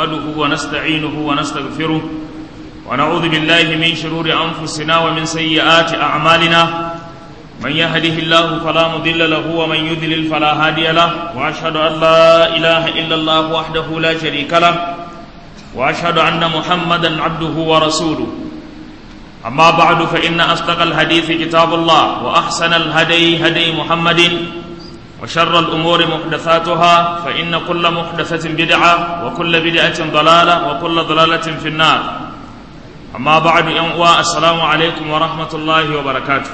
نحمده ونستعينه ونستغفره ونعوذ بالله من شرور أنفسنا ومن سيئات أعمالنا من يهده الله فلا مضل له ومن يضلل فلا هادي له وأشهد أن لا إله إلا الله وحده لا شريك له وأشهد أن محمدا عبده ورسوله أما بعد فإن أصدق الحديث كتاب الله وأحسن الهدي هدي محمد وشر الأمور محدثاتها فإن كل محدثة بدعة وكل بدعة ضلالة وكل ضلالة في النار أما بعد ينقوى السلام عليكم ورحمة الله وبركاته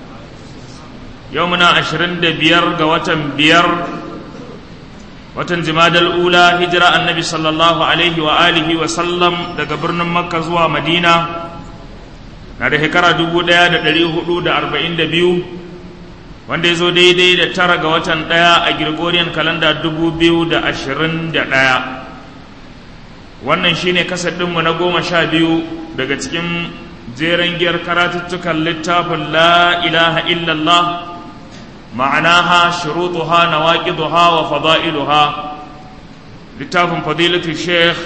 يومنا عشرين بير قوة بير watan jimadal ula hijira annabi sallallahu alaihi wa alihi wa sallam daga birnin makka zuwa madina na da shekara 1442 wanda ya zo daidai da tara ga watan ɗaya a gregorian kalanda 2021 wannan shine kasadinmu na goma sha biyu daga cikin jeren giyar karatuttukan littafin la ilaha illallah معناها شروطها نواقضها وفضائلها لتاف فضيلة الشيخ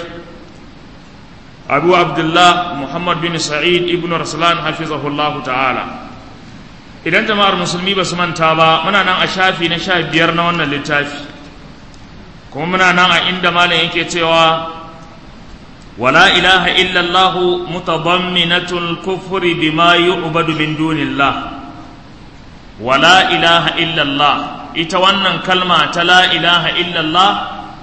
أبو عبد الله محمد بن سعيد ابن رسلان حفظه الله تعالى idan jama'ar musulmi ba su manta ba muna nan a shafi na sha biyar na wannan littafi kuma muna nan a inda malam yake cewa wala ilaha illallah mutadamminatul kufri bima yu'badu min dunillah wala ilaha illallah ita wannan kalma ta la ilaha illallah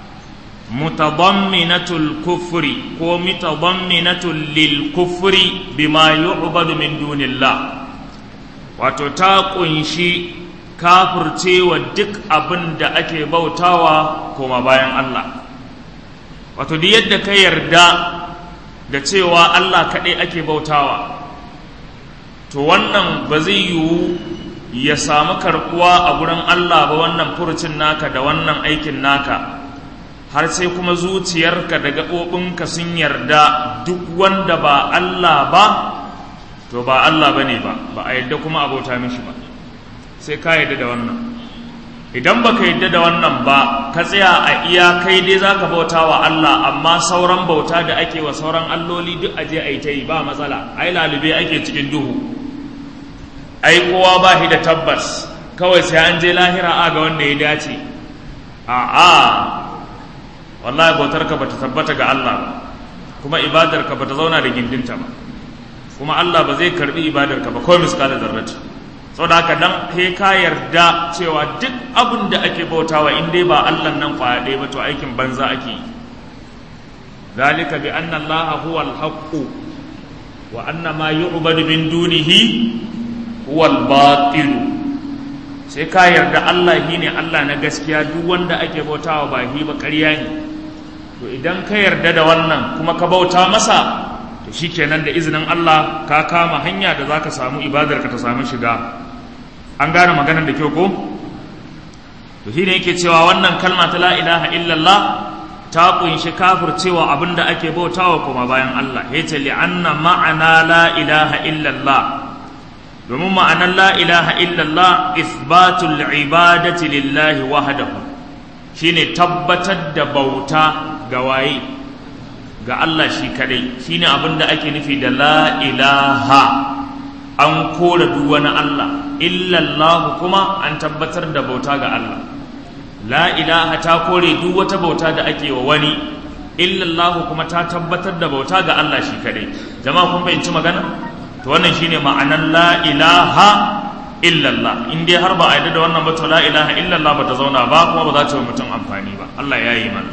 mutadamminatul kufri ko mutadamminatul lil kufri bima yu'badu min dunillah wato ta kunshi kafircewa duk abin da ake bautawa koma bayan Allah wato duk yadda ka yarda da cewa Allah kaɗai ake bautawa to wannan ba zai yiwu ya samu karkuwa a gurin Allah ba wannan furucin naka da wannan aikin naka har sai kuma zuciyarka da gaɓoɓinka sun yarda duk wanda ba Allah ba to ba Allah ba ne ba ba a yadda kuma abota mishi ba sai ka yadda da wannan idan baka yadda da wannan ba ka tsaya a iya kai dai za ka bauta wa Allah amma sauran bauta da ake wa sauran alloli duk aje a yi ta yi ba matsala ai lalube ake cikin duhu ai kowa ba shi da tabbas kawai sai an je lahira a ga wanda ya dace a a wallahi bautarka bata tabbata ga Allah ba kuma ibadarka bata zauna da gindinta ba kuma Allah ba zai karbi ibadarka ba kawai miskala zarrati saboda haka dan kai ka yarda cewa duk abin da ake bautawa in dai ba Allah nan kwaya ɗaya ba to aikin banza ake yi ذلك بأن الله هو الحق وأن ما يعبد من دونه huwal batilu sai ka yarda Allah shi ne Allah na gaskiya duk wanda ake bautawa ba shi ba ƙarya ne to idan ka yarda da wannan kuma ka bauta masa to shikenan da izinin Allah ka kama hanya da zaka samu ibadar ka ta samu shiga an gane maganar da kyau ko to shi ne yake cewa wannan kalma ta la ilaha illallah ta kunshi kafircewa abinda ake bautawa kuma bayan Allah yace li anna ma'ana la ilaha illallah domin ma'anar la ilaha illallah isbatul ibadati lillahi wahdahu shine tabbatar da bauta ga waye ga Allah shi kadai shine abin da ake nufi da la ilaha an kora duk wani Allah illallah kuma an tabbatar da bauta ga Allah la ilaha ta kore duk wata bauta da ake wa wani illallah kuma ta tabbatar da bauta ga Allah shi kadai jama'a kun fahimci magana to wannan shine ma'anar la ilaha illallah in dai har ba a yadda da wannan ba to la ilaha illallah ba ta zauna ba kuma ba za ta yi mutum amfani ba Allah ya yi mana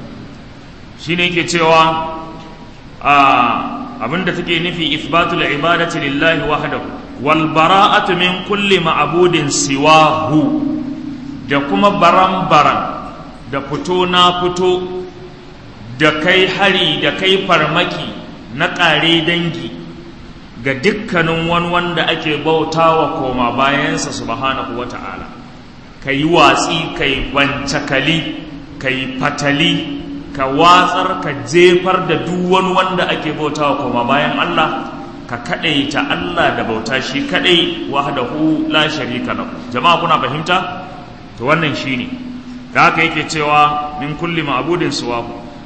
shine yake cewa a abinda take nufi isbatul ibadati lillahi wahdahu wal bara'atu min kulli ma'budin siwahu da kuma baran-baran da fito na fito da kai hari da kai farmaki na ƙare dangi ga dukkanin wani wanda ake bautawa koma bayansa subhanahu wata'ala ka yi watsi ka yi wancakali ka yi fatali ka watsar ka jefar da duk wani wanda ake bautawa koma bayan Allah ka kaɗaita Allah da bauta shi kaɗai wahdahu la sharika lahu jama'a kuna fahimta to wannan shine da haka yake cewa min kulli ma'budin suwahu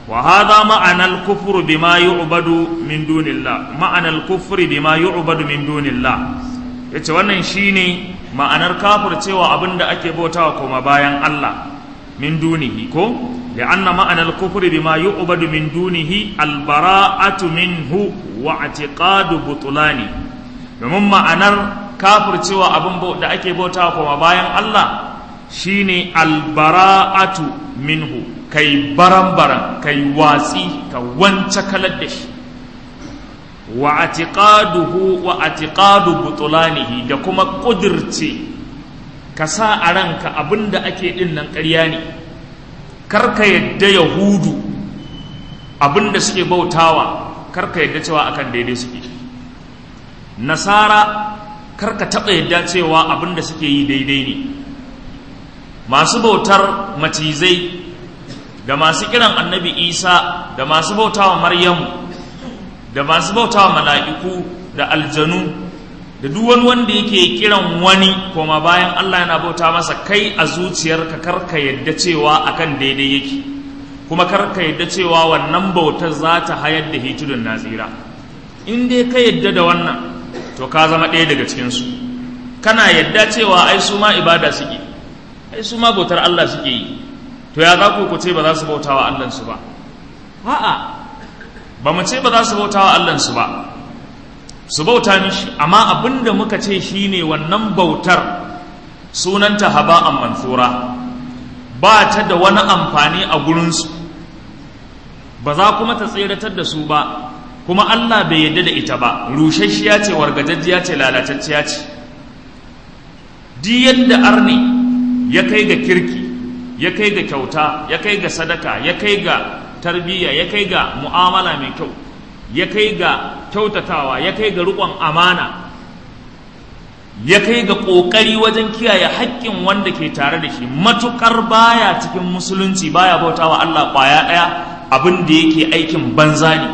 wa hadha ma'ana al-kufr bima yu'badu min dunillah ma'ana al-kufr bima yu'badu min dunillah yace wannan shine ma'anar kafircewa abinda ake bautawa koma bayan Allah min dunihi ko li'anna ma'ana al-kufr bima yu'badu min dunihi al-bara'atu minhu wa i'tiqadu butulani domin ma'anar kafircewa abin da ake bautawa koma bayan Allah shine al-bara'atu minhu kai baran-baran kai watsi ka wance kalar da shi wa atiqaduhu wa atiqadu butulanihi da kuma kudirce ka sa a ranka abinda ake din nan ƙarya ne karka yadda yahudu abinda suke bautawa karka yadda cewa akan daidai suke nasara karka taɓa yadda cewa abinda suke yi daidai ne masu bautar macizai da masu kiran annabi isa da masu bautawa maryamu da masu bautawa mala'iku da aljanu da duk wani wanda yake kiran wani koma bayan Allah yana bauta masa kai a zuciyarka karka yadda cewa akan daidai yake kuma karka yadda cewa wannan bautar za ta hayar da hitudun nazira in dai ka yadda da wannan to ka zama ɗaya daga cikinsu kana yadda cewa ai su ma ibada suke ai su ma bautar Allah suke yi to ya za ku ku ce ba za su bauta wa Allahnsu ba a'a ba mu ce ba za su bauta wa Allahnsu ba su bauta mishi amma abin da muka ce shine wannan bautar sunanta haba'an mansura ba ta da wani amfani a gurinsu ba za kuma ta tseratar da su ba kuma Allah bai yadda da ita ba rushashiya ce wargajajjiya ce lalatacciya ce di yadda arni ya kai ga kirki ya kai ga kyauta ya kai ga sadaka ya kai ga tarbiyya ya kai ga mu'amala mai kyau ya kai ga kyautatawa ya kai ga riƙon amana ya kai ga ƙoƙari wajen kiyaye haƙƙin wanda ke tare da shi matuƙar baya cikin musulunci baya bautawa Allah ƙwaya ɗaya abin da yake aikin banza ne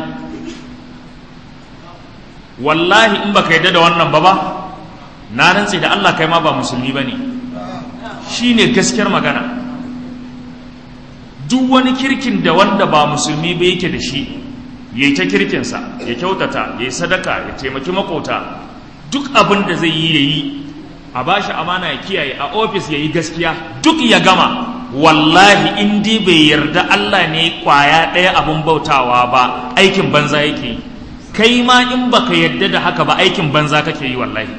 wallahi in baka yarda da wannan ba ba na rantse da Allah kai ma ba musulmi ba ne shi ne gaskiyar magana duk wani kirkin da wanda ba musulmi ba yake da shi ya yi ta kirkinsa ya kyautata ya yi sadaka ya taimaki makota duk abin da zai yi ya yi a ba shi amana ya kiyaye a ofis ya yi gaskiya duk ya gama wallahi in dai bai yarda Allah ne kwaya ɗaya abin bautawa ba aikin banza yake yi kai ma in baka yarda da haka ba aikin banza kake yi wallahi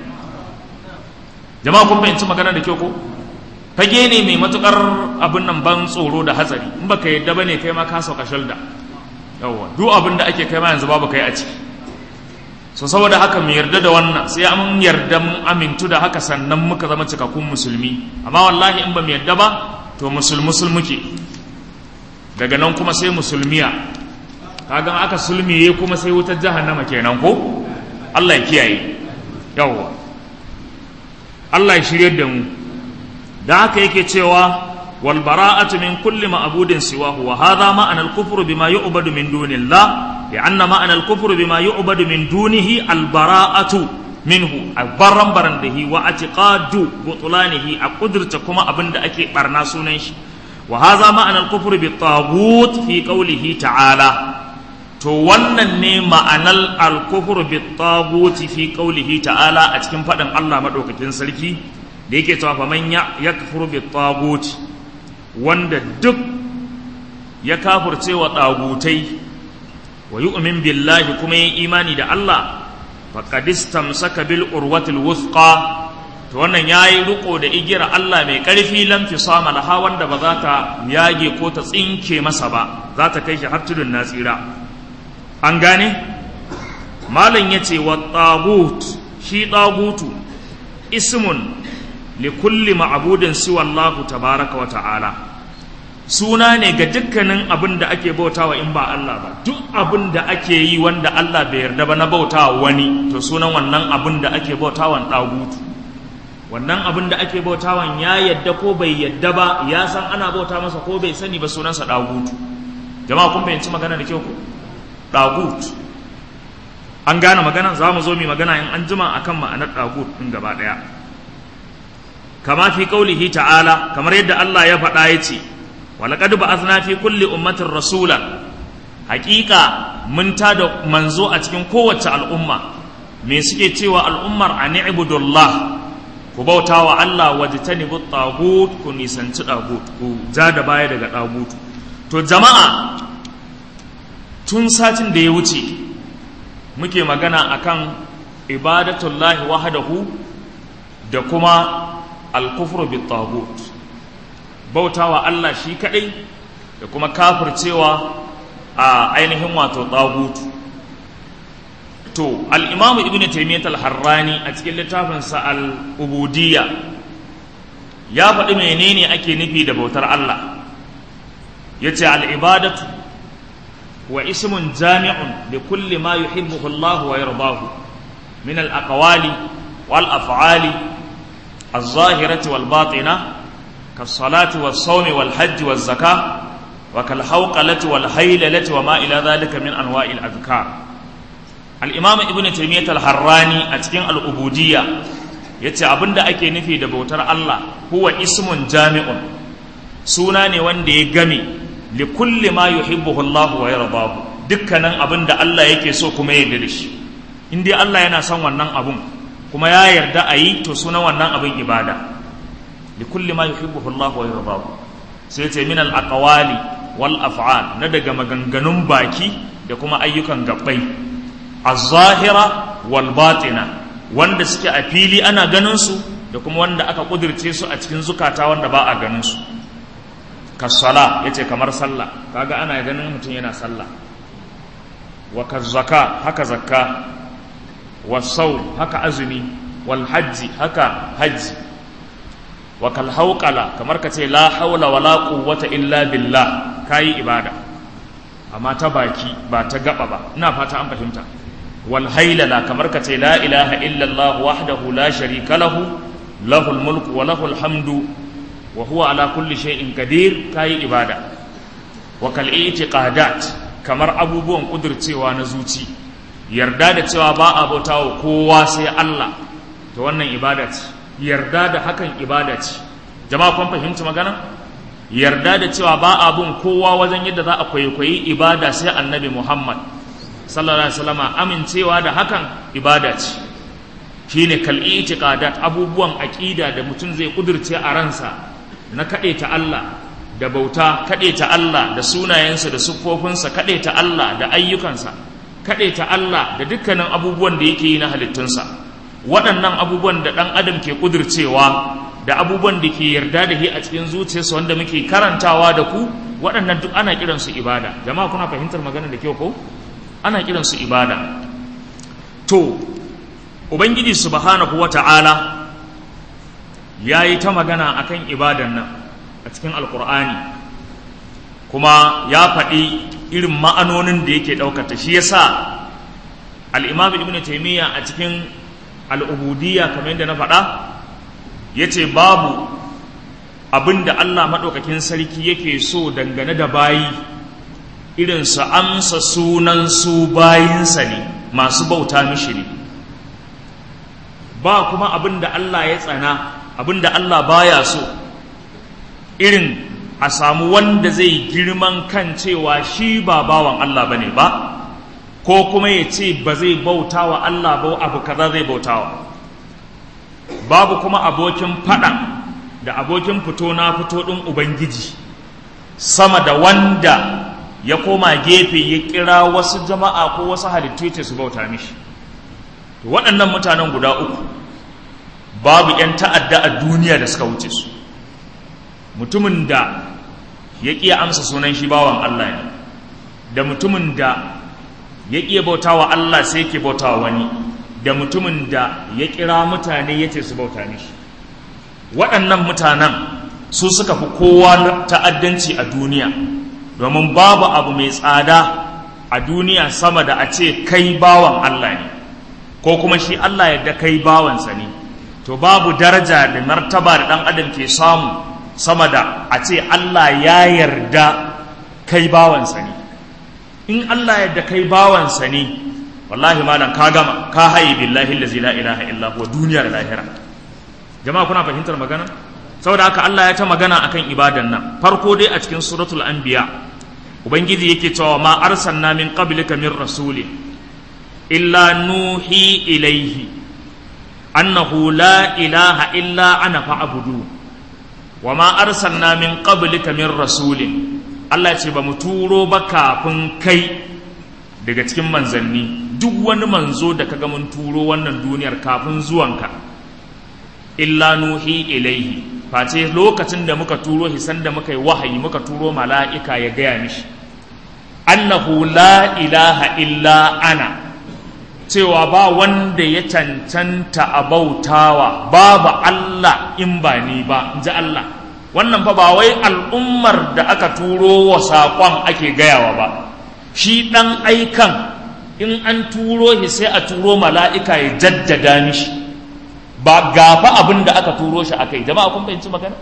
jama'a kun fahimci magana da kyau ko fage ne mai matukar abin nan ban tsoro da hatsari in baka yarda bane kai ma ka sauka shalda yawwa duk abin da ake kai ma yanzu babu kai a ciki so saboda haka mu yarda da wannan sai an yarda mun amintu da haka sannan muka zama cikakkun musulmi amma wallahi in ba mu yarda ba to musul musul muke daga nan kuma sai musulmiya kaga aka sulmiye kuma sai wutar jahannama kenan ko Allah ya kiyaye yawwa Allah ya shiryar da mu da haka yake cewa wal bara'atu min kulli ma'budin siwahu wa hadha ma'ana al-kufru bima yu'badu min dunillah لأن معنى الكفر بما يعبد من دونه البراءة منه البرم برنده واعتقاد بطلانه أقدر كما أبند أكي برنا سننش وهذا معنى الكفر بالطاغوت في قوله تعالى to wannan ne ma'anar alkufur bi taguti fi qaulihi ta'ala a cikin faɗin Allah madaukakin sarki da yake cewa fa man ya kafuru bi taguti wanda duk ya kafurce wa tagutai wa yu'min billahi kuma yin imani da Allah faqad istamsaka bil urwatil wuthqa to wannan yayi riko da igiyar Allah mai karfi lam fisama laha wanda ba za ta yage ko ta tsinke masa ba za ta kai shi har tudun nasira an gane malam yace wa tagut shi tagutu ismun li kulli ma'budin siwa Allah tabaraka wa ta'ala suna ne ga dukkanin abin da ake bautawa in ba Allah ba duk abin da ake yi wanda Allah bai yarda ba na bautawa wani to sunan wannan abin da ake bautawan ɗagutu wannan abin da ake bautawan ya yadda ko bai yadda ba ya san ana bauta masa ko bai sani ba sunansa ɗagutu jama'a kun fahimci magana da kyau ko ɗagutu an gane magana za mu zo mu magana in an jima akan ma'anar ɗagut ɗin gaba ɗaya kama fi kaulihi ta'ala kamar yadda Allah ya faɗa ya ce ولقد بعثنا في كل أمة رسولا hakika mun da manzo a cikin kowace al'umma me suke cewa al'ummar a ni'budullah ku bauta wa Allah wajtanibu tagut ku nisanci tagut ku ja da baya daga tagut to jama'a tun satin da ya wuce muke magana akan ibadatullahi wahdahu da kuma al-kufru bit tagut bauta wa Allah shi kadai da kuma kafircewa a ainihin wato tagut to al'imamu ibn taimiyyat al-harrani a cikin littafinsa al-ubudiyya ya faɗi menene ake nufi da bautar Allah ya ce al'ibadatu wa ismun jami'un da kulli ma yuhibbuhu Allah wa yardahu min al-aqwali wal af'ali az-zahirati wal batina kas-salati was-sawmi wal hajji waz-zakah wa kal hawqalati wal haylalati wa ma ila dhalika min anwa'il adhkar al'imam ibn taimiyyat al-harrani a cikin al'ubudiyya ya ce abinda ake nufi da bautar Allah huwa ismun jami'un suna ne wanda ya game li kulli ma yuhibbuhu Allah wa yardahu dukkanin abinda Allah yake so kuma ya yarda da shi in dai Allah yana son wannan abun kuma ya yarda a yi to sunan wannan abin ibada li kulli ma yuhibbuhu Allah wa yardahu sai ce min al-aqwali wal af'al na daga maganganun baki da kuma ayyukan gabbai az-zahira wal batina wanda suke a fili ana ganin su da kuma wanda aka kudirce su a cikin zukata wanda ba a ganin su kasala yace kamar sallah kaga ana ganin mutum yana sallah wa kazzaka haka zakka wa sau haka azumi wal hajji haka hajji wa kal hauqala kamar ka ce la haula wala quwwata illa billah kayi ibada amma ta baki ba ta gaba ba ina fata an fahimta والهيللة كمركة لا إله إلا الله وحده لا شريك له له الملك وله الحمد وهو على كل شيء قدير كاي إبادة وكالإعتقادات kamar abubuwan ƙudurcewa na zuci yarda da cewa ba a bauta wa kowa sai Allah to wannan ibada ce yarda da hakan ibada ce jama'a kun fahimci magana yarda da cewa ba a bin kowa wajen yadda za a kwaikwayi ibada sai annabi Muhammad sallallahu alaihi wasallam amincewa da hakan ibada ce shine kal itiqadat abubuwan aqida da mutum zai kudurce a ransa na ta Allah da bauta ta Allah da sunayensa da siffofinsa ta Allah da ayyukansa ta Allah da dukkanin abubuwan da yake yi na halittunsa waɗannan abubuwan da ɗan adam ke kudurcewa da abubuwan da ke yarda da shi a cikin zuciyarsa wanda muke karantawa da ku waɗannan duk ana kiransu ibada jama'a kuna fahimtar magana da kyau ko ana kiransu ibada to ubangiji subhanahu wata'ala ya yi ta magana akan ibadan nan a cikin alkur'ani kuma ya faɗi irin ma'anonin da yake ɗaukata shi ya sa al'imam ibn taimiyya a cikin al'ubudiyya kamar yadda na faɗa ya ce babu abin da allah maɗaukakin sarki yake so dangane da bayi irin su amsa sunan su bayinsa ne masu bauta mishi ne ba kuma abin da Allah ya tsana abin da Allah baya so irin a samu wanda zai girman kan cewa shi ba bawan Allah bane ba ko kuma ya ce ba zai bauta wa Allah ba abu kaza zai bautawa babu kuma abokin fada da abokin fito na fito ɗin Ubangiji sama da wanda ya koma gefe ya kira wasu jama'a ko wasu halittu ce su bauta mishi waɗannan mutanen guda uku babu 'yan ta'adda a duniya da suka wuce su mutumin da ya ƙiya amsa sunan shi bawan Allah ne da mutumin da ya ƙiya bauta wa Allah sai ke bauta wa wani da mutumin da ya kira mutane ya ce su bauta mishi waɗannan mutanen su suka fi kowa ta'addanci a duniya domin babu abu mai tsada a duniya sama da a ce kai bawan Allah ne ko kuma shi Allah yadda kai bawansa ne to babu daraja da martaba da ɗan adam ke samu sama da a ce Allah ya yarda kai bawansa ne in Allah yadda kai bawansa ne wallahi malam ka gama ka haye billahi allazi la ilaha illa huwa duniya da lahira jama'a kuna fahimtar magana saboda haka Allah ya ta magana akan ibadan nan farko dai a cikin suratul anbiya ubangiji yake cewa ma arsalna min qablika min rasulin illa nuhi ilaihi annahu la ilaha illa ana fa'budu wa ma arsalna min qablika min rasulin Allah ce ba mu turo ba kafin kai daga cikin manzanni duk wani manzo da kaga mun turo wannan duniyar kafin zuwanka illa nuhi ilaihi face lokacin da muka turo shi sanda muka yi wahayi muka turo mala'ika ya gaya mishi annahu la ilaha illa ana cewa ba wanda ya cancanta a bautawa babu Allah in ba ni ba in ji Allah wannan fa ba wai al'ummar da aka turo wa saƙon ake gayawa ba shi ɗan aikan in an turo shi sai a turo mala'ika ya jaddada mishi ba gafa abin da aka turo shi akai jama'a kun fahimci magana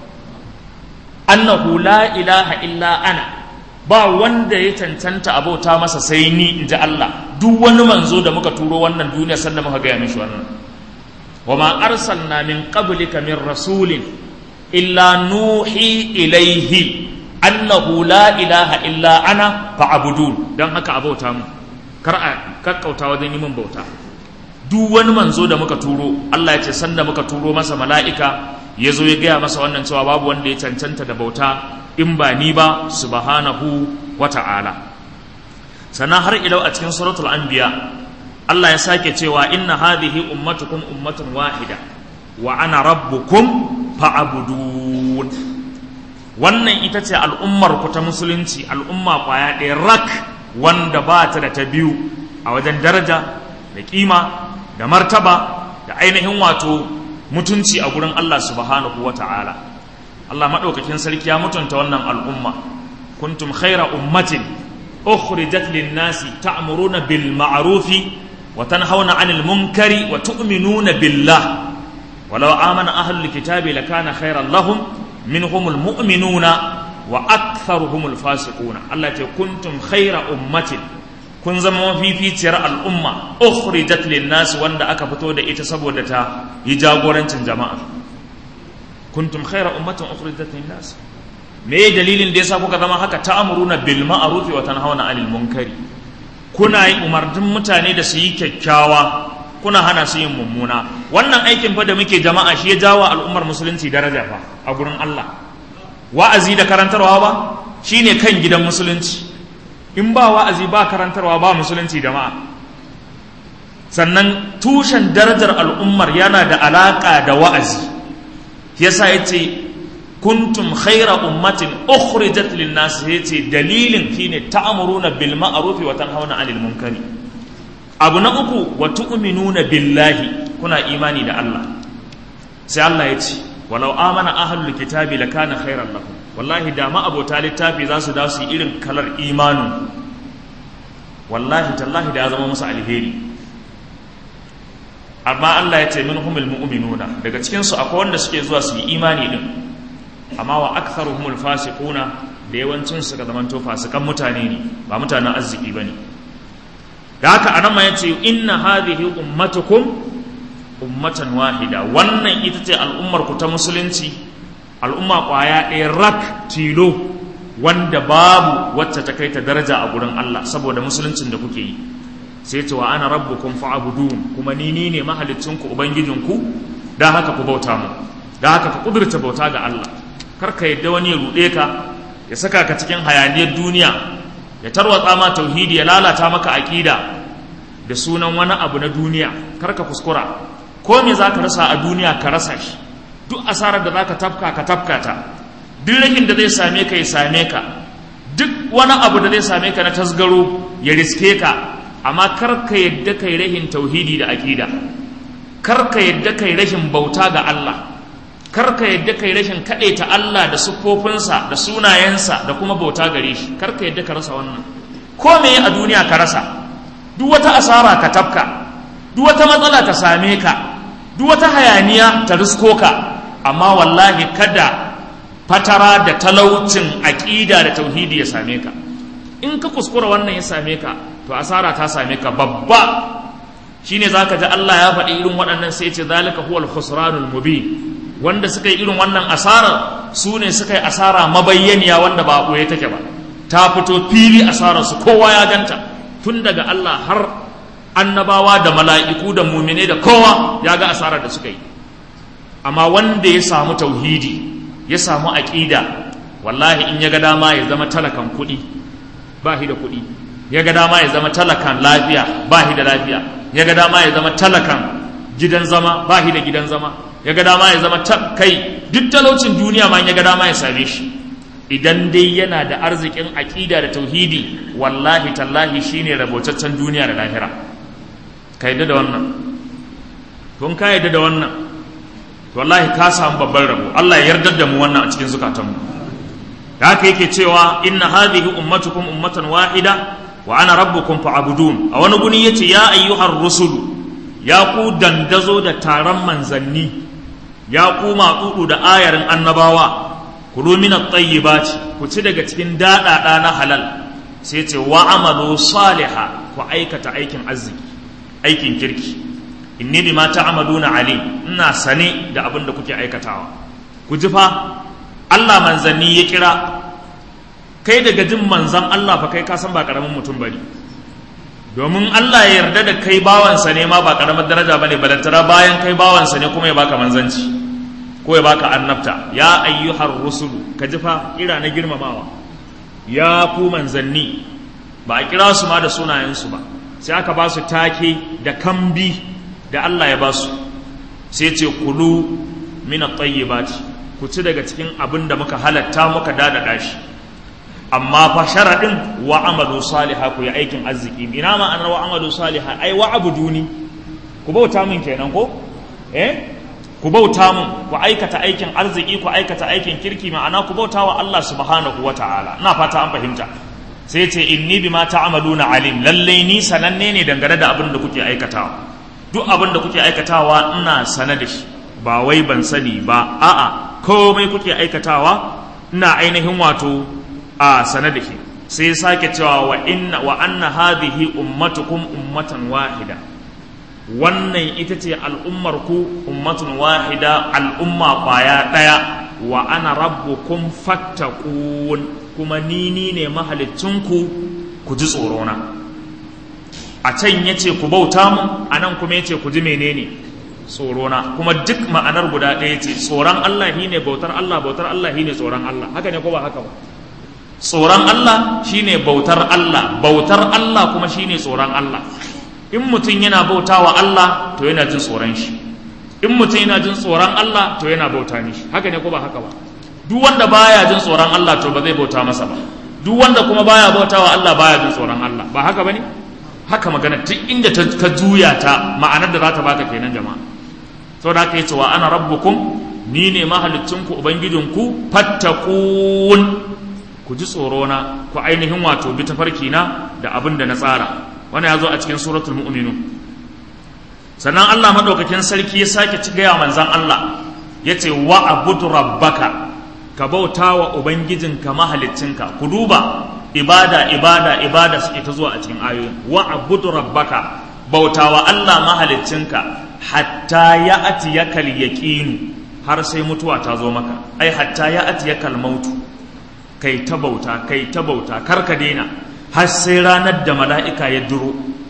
annahu la ilaha illa ana ba wanda ya cancanta abota masa sai ni in ji Allah duk wani manzo da muka turo wannan duniya sanda muka gaya mishi wannan wa ma arsalna min qablika min rasulin illa nuhi ilaihi annahu la ilaha illa ana fa'budun dan haka abauta mu kar a kakkauta wajen yi min bauta duk wani manzo da muka turo Allah ya ce sanda muka turo masa mala'ika ya zo ya gaya masa wannan cewa babu wanda ya cancanta da bauta in ba ni ba subhanahu wa ta'ala sannan har ilau a cikin suratul anbiya Allah ya sake cewa inna hadhihi ummatukum ummatun wahida wa ana rabbukum fa'budun wannan ita ce al'ummar ku ta musulunci al'umma kwaya ɗaya rak wanda ba ta da ta biyu a wajen daraja da kima da martaba da ainihin wato mutunci a gurin Allah subhanahu wa ta'ala Allah maɗaukakin sarki ya mutunta wannan al'umma kuntum khaira ummatin ukhrijat lin-nasi ta'muruna bil ma'rufi wa tanhauna 'anil munkari wa tu'minuna billah walau amana ahlul kitabi lakana khairan lahum minhumul mu'minuna wa aktharuhumul fasiquna Allah ce kuntum khaira ummatin kun zama mafificiyar al'umma ukhrijat lin-nas wanda aka fito da ita saboda ta yi jagorancin jama'a kuntum khaira ummatin ukhrijat lin-nas me dalilin da yasa kuka zama haka ta'muruna bil ma'ruf wa tanhauna 'anil munkari kuna yi umarnin mutane da su yi kyakkyawa kuna hana su yin mummuna wannan aikin fa da muke jama'a shi ya jawo al'ummar musulunci daraja fa a gurin Allah wa'azi da karantarwa ba shine kan gidan musulunci in ba wa'azi ba karantarwa ba musulunci jama'a sannan tushen darajar al'ummar yana da alaƙa da wa'azi yasa ya ce kuntum khaira ummatin ukhrijat lin-nas yace dalilin shine ta'muruna bil ma'ruf wa tanhauna 'anil munkari abu na uku wa tu'minuna billahi kuna imani da Allah sai Allah ya ce walau amana ahlul kitabi lakana khairan lahum wallahi da ma abota littafi za su da su irin kalar imanin wallahi tallahi da ya zama musu alheri amma Allah ya ce minhumul mu'minuna daga cikin su akwai wanda suke zuwa su yi imani din amma wa aktharuhumul fasiquna da yawancin su ga zamanto fasikan mutane ne ba mutanen arziki bane da haka anan ma yace inna hadhihi ummatukum ummatan wahida wannan ita ce al'ummar ku ta musulunci al'umma kwaya ɗaya rak tilo wanda babu wacce ta kai ta daraja a gurin Allah saboda musuluncin da kuke yi sai ce wa ana rabbukum fa'budun kuma ni ni ne mahalicinku ubangijinku dan haka ku bauta mu dan haka ka kudurta bauta ga Allah kar ka yadda wani ya ruɗe ka ya saka ka cikin hayaniyar duniya ya tarwatsa ma tauhidi ya lalata maka aƙida da sunan wani abu na duniya kar ka kuskura ko me za ka rasa a duniya ka rasa shi duk asarar da za ka tafka ka tafka ta duk rahin da zai same ka ya same ka duk wani abu da zai same ka na tasgaro ya riske ka amma kar ka yadda kai rahin tauhidi da aƙida kar ka yadda kai rashin bauta ga Allah kar ka yadda kai rashin kaɗaita Allah da siffofinsa da sunayensa da kuma bauta gare shi kar ka yadda ka rasa wannan ko me a duniya ka rasa duk wata asara ka tafka duk wata matsala ta same ka duk wata hayaniya ta risko ka amma wallahi kada fatara da talaucin aƙida da tauhidi ya same ka in ka kuskura wannan ya same ka to asara ta same ka babba shine zaka ji Allah ya faɗi irin waɗannan sai ce zalika huwal khusranul mubin wanda suka yi irin wannan asara su ne suka yi asara mabayyaniya wanda ba ɓoye take ba ta fito fili asararsu kowa ya ganta tun daga Allah har annabawa da mala'iku da mumine da kowa ya ga asarar da suka yi amma wanda ya samu tauhidi ya samu aƙida wallahi in ya ga dama ya zama talakan kuɗi ba shi da kuɗi ya ga dama ya zama talakan lafiya ba shi da lafiya ya ga dama ya zama talakan gidan zama ba shi da gidan zama ya ga dama ya zama kai duk talaucin duniya ma ya ga dama ya same shi idan dai yana da arzikin aƙida da tauhidi wallahi tallahi shine rabotaccen duniya da lahira ka yadda da wannan tun ka yadda da wannan to wallahi ka samu babban rabo Allah ya yarda da mu wannan a cikin zukatanmu da haka yake cewa inna hadhihi ummatukum ummatan wahida wa ana rabbukum fa'budun a wani guni yace ya ayyuhar rusulu ya ku dandazo da taron manzanni ya ku matsudu da ayarin annabawa kulu min at-tayyibati ku ci daga cikin daɗaɗa na halal sai ce wa amalu saliha ku aikata aikin arziki aikin kirki inni bima ta'maluna alim ina sane da abin da kuke aikatawa ku ji fa Allah manzanni ya kira kai daga jin manzan Allah fa kai ka san ba karamin mutum bane domin Allah ya yarda da kai bawansa ne ma ba karamar daraja bane balantara bayan kai bawansa ne kuma ya baka manzanci ko ya baka annabta ya ayyuhar rusulu ka ji fa kira na girmamawa ya ku manzanni ba a kira su ma da sunayensu ba sai aka ba su take da kambi da Allah ya ba su sai ce kulu min at-tayyibati ku ci daga cikin abin da muka halatta muka dadada shi amma fa sharadin wa amalu salihah ku yi aikin arziki ina ma an wa amalu salihah ai wa abuduni ku bauta min kenan ko eh ku bauta mun ku aikata aikin arziki ku aikata aikin kirki ma'ana ku bauta wa Allah subhanahu wa ta'ala ina fata an fahimta sai ce inni bima ta'maluna alim lalle ni sananne ne dangane da abin da kuke aikatawa duk abin da kuke aikatawa ina sana da shi ba wai ban sani ba a'a komai kuke aikatawa ina ainihin wato a sana da shi sai sake cewa wa inna wa anna hadhihi ummatukum ummatan wahida wannan ita ce al'ummar ku ummatun wahida al'umma kwaya ɗaya wa ana rabbukum fattaqun kuma ni ni ne mahalicinku ku ji tsorona a can ya ce ku bauta mu a nan kuma ya ce ku ji menene tsorona kuma duk ma'anar guda ɗaya ce tsoron Allah shi ne bautar Allah bautar Allah shi ne tsoron Allah haka ne ko ba haka ba tsoron Allah shi ne bautar Allah bautar Allah kuma shi ne tsoron Allah in mutum yana bauta wa Allah to yana jin tsoron shi in mutum yana jin tsoron Allah to yana bauta mishi haka ne ko ba haka ba duk wanda baya jin tsoron Allah to ba zai bauta masa ba duk wanda kuma baya bauta wa Allah baya jin tsoron Allah ba haka bane haka magana duk inda ta ka juya ta ma'anar da za ta baka kenan jama'a saboda haka yace wa ana rabbukum ni ne mahalicinku ubangijinku fattakun ku ji tsorona ku ainihin wato bi tafarki na da abin da na tsara wannan ya zo a cikin suratul mu'minun sannan Allah madaukakin sarki ya sake ci gaya manzan Allah ya ce wa abudu rabbaka ka bauta wa ubangijinka mahaliccinka ku duba ibada ibada ibada suke ta zuwa a cikin ayoyin wa abudu rabbaka bauta wa Allah mahaliccinka hatta ya atiyakal yaqinu har sai mutuwa ta zo maka ai hatta ya atiyakal mautu kai ta bauta kai ta bauta kar ka daina har sai ranar da mala'ika ya duro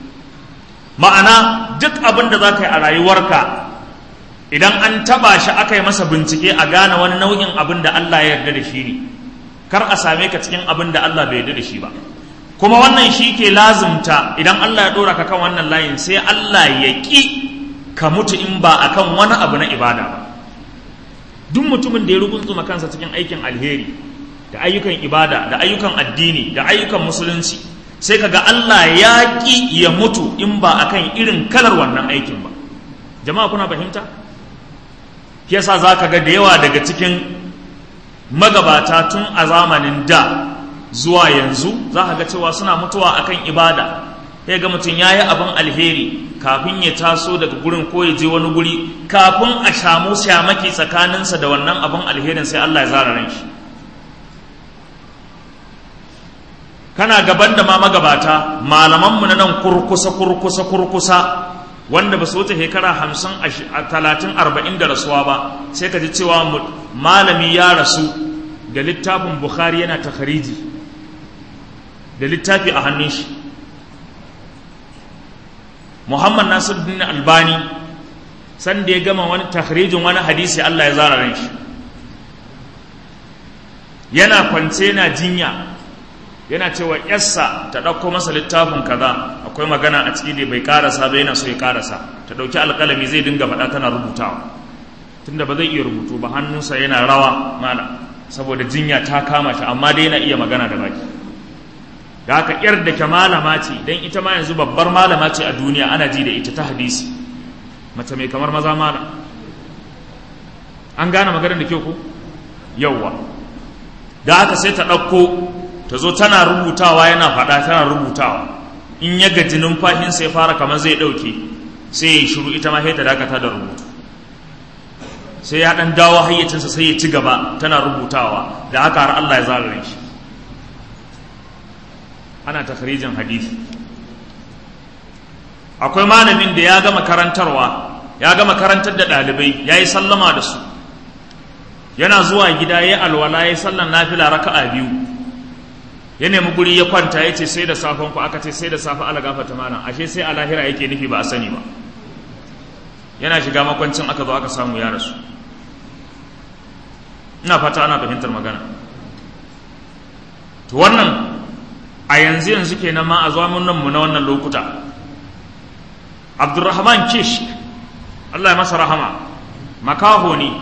ma'ana duk abin da za ka yi a rayuwarka idan an taba shi aka yi masa bincike a gane wani nau'in abin da Allah ya yarda da shi ne kar a same ka cikin abin da Allah bai yarda da shi ba kuma wannan shi ke lazumta idan Allah ya dora ka kan wannan layin sai Allah ya ƙi ka mutu in ba akan wani abu na ibada ba duk mutumin da ya rugunzuma kansa cikin aikin alheri da ayyukan ibada da ayyukan addini da ayyukan musulunci sai kaga Allah ya ƙi ya mutu in ba akan irin kalar wannan aikin ba jama'a kuna fahimta yasa za ka ga da yawa daga cikin magabata tun a zamanin da zuwa yanzu za ka ga cewa suna mutuwa akan ibada sai ga mutum ya yi abin alheri kafin ya taso daga gurin ko ya je wani guri kafin a samu shamaki tsakaninsa da wannan abin alherin sai Allah ya zara ran shi kana gaban da ma magabata malamanmu na nan kurkusa kurkusa kurkusa wanda ba su wuce shekara hamsin a talatin arba'in da rasuwa ba sai ka ji cewa malami ya rasu da littafin bukhari yana takhariji da littafi a hannun shi muhammad nasiruddin albani san da ya gama wani takhrijin wani hadisi allah ya zara ran shi yana kwance yana jinya yana cewa yassa ta ɗauko masa littafin kaza akwai magana a ciki da bai karasa ba yana so ya karasa ta ɗauki alƙalami zai dinga faɗa tana rubutawa tunda ba zai iya rubutu ba hannunsa yana rawa mana saboda jinya ta kama shi amma dai yana iya magana da baki da haka yar da ke malama ce don ita ma yanzu babbar malama ce a duniya ana ji da ita ta hadisi mace mai kamar maza malam an gane maganar da kyau ko yauwa da haka sai ta ɗauko ta zo tana rubutawa yana faɗa tana rubutawa in ya gaji numfashinsa ya fara kamar zai ɗauke sai ya yi shiru ita ma sai ta dakata da rubutu sai ya ɗan dawo hayyacinsa sai ya ci gaba tana rubutawa da haka har Allah ya zalare shi ana takharijin hadisi akwai malamin da ya gama karantarwa ya gama karantar da ɗalibai ya yi sallama da su yana zuwa gida ya alwala ya yi sallan nafila raka'a biyu ya nemi guri ya kwanta ya ce sai da safen ku aka ce sai da safe ala gafata malam ashe sai a lahira yake nufi ba a sani ba yana shiga makwancin aka zo aka samu ya rasu ina fata ana fahimtar magana to wannan a yanzu yanzu kenan ma a zamanin mu na wannan lokuta abdurrahman kish Allah ya masa rahama makaho ne